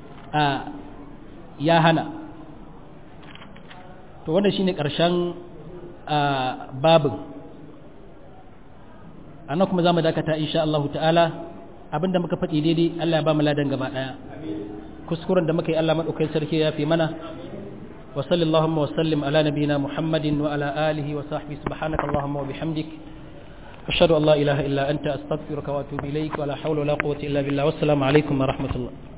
S1: ya hana to wannan shine karshen babin annan kuma zamu dakata insha Allah ta'ala abinda muka faɗi daidai Allah ya ba mu ladan gaba daya kuskuren da muka yi Allah madaukakin sarki ya fi mana wa sallallahu wa sallim ala nabiyyina Muhammadin wa ala alihi wa sahbihi subhanaka allahumma wa bihamdik ashhadu an la ilaha illa anta astaghfiruka wa atubu ilaik wa la hawla wa la quwwata illa billah wassalamu alaikum wa rahmatullah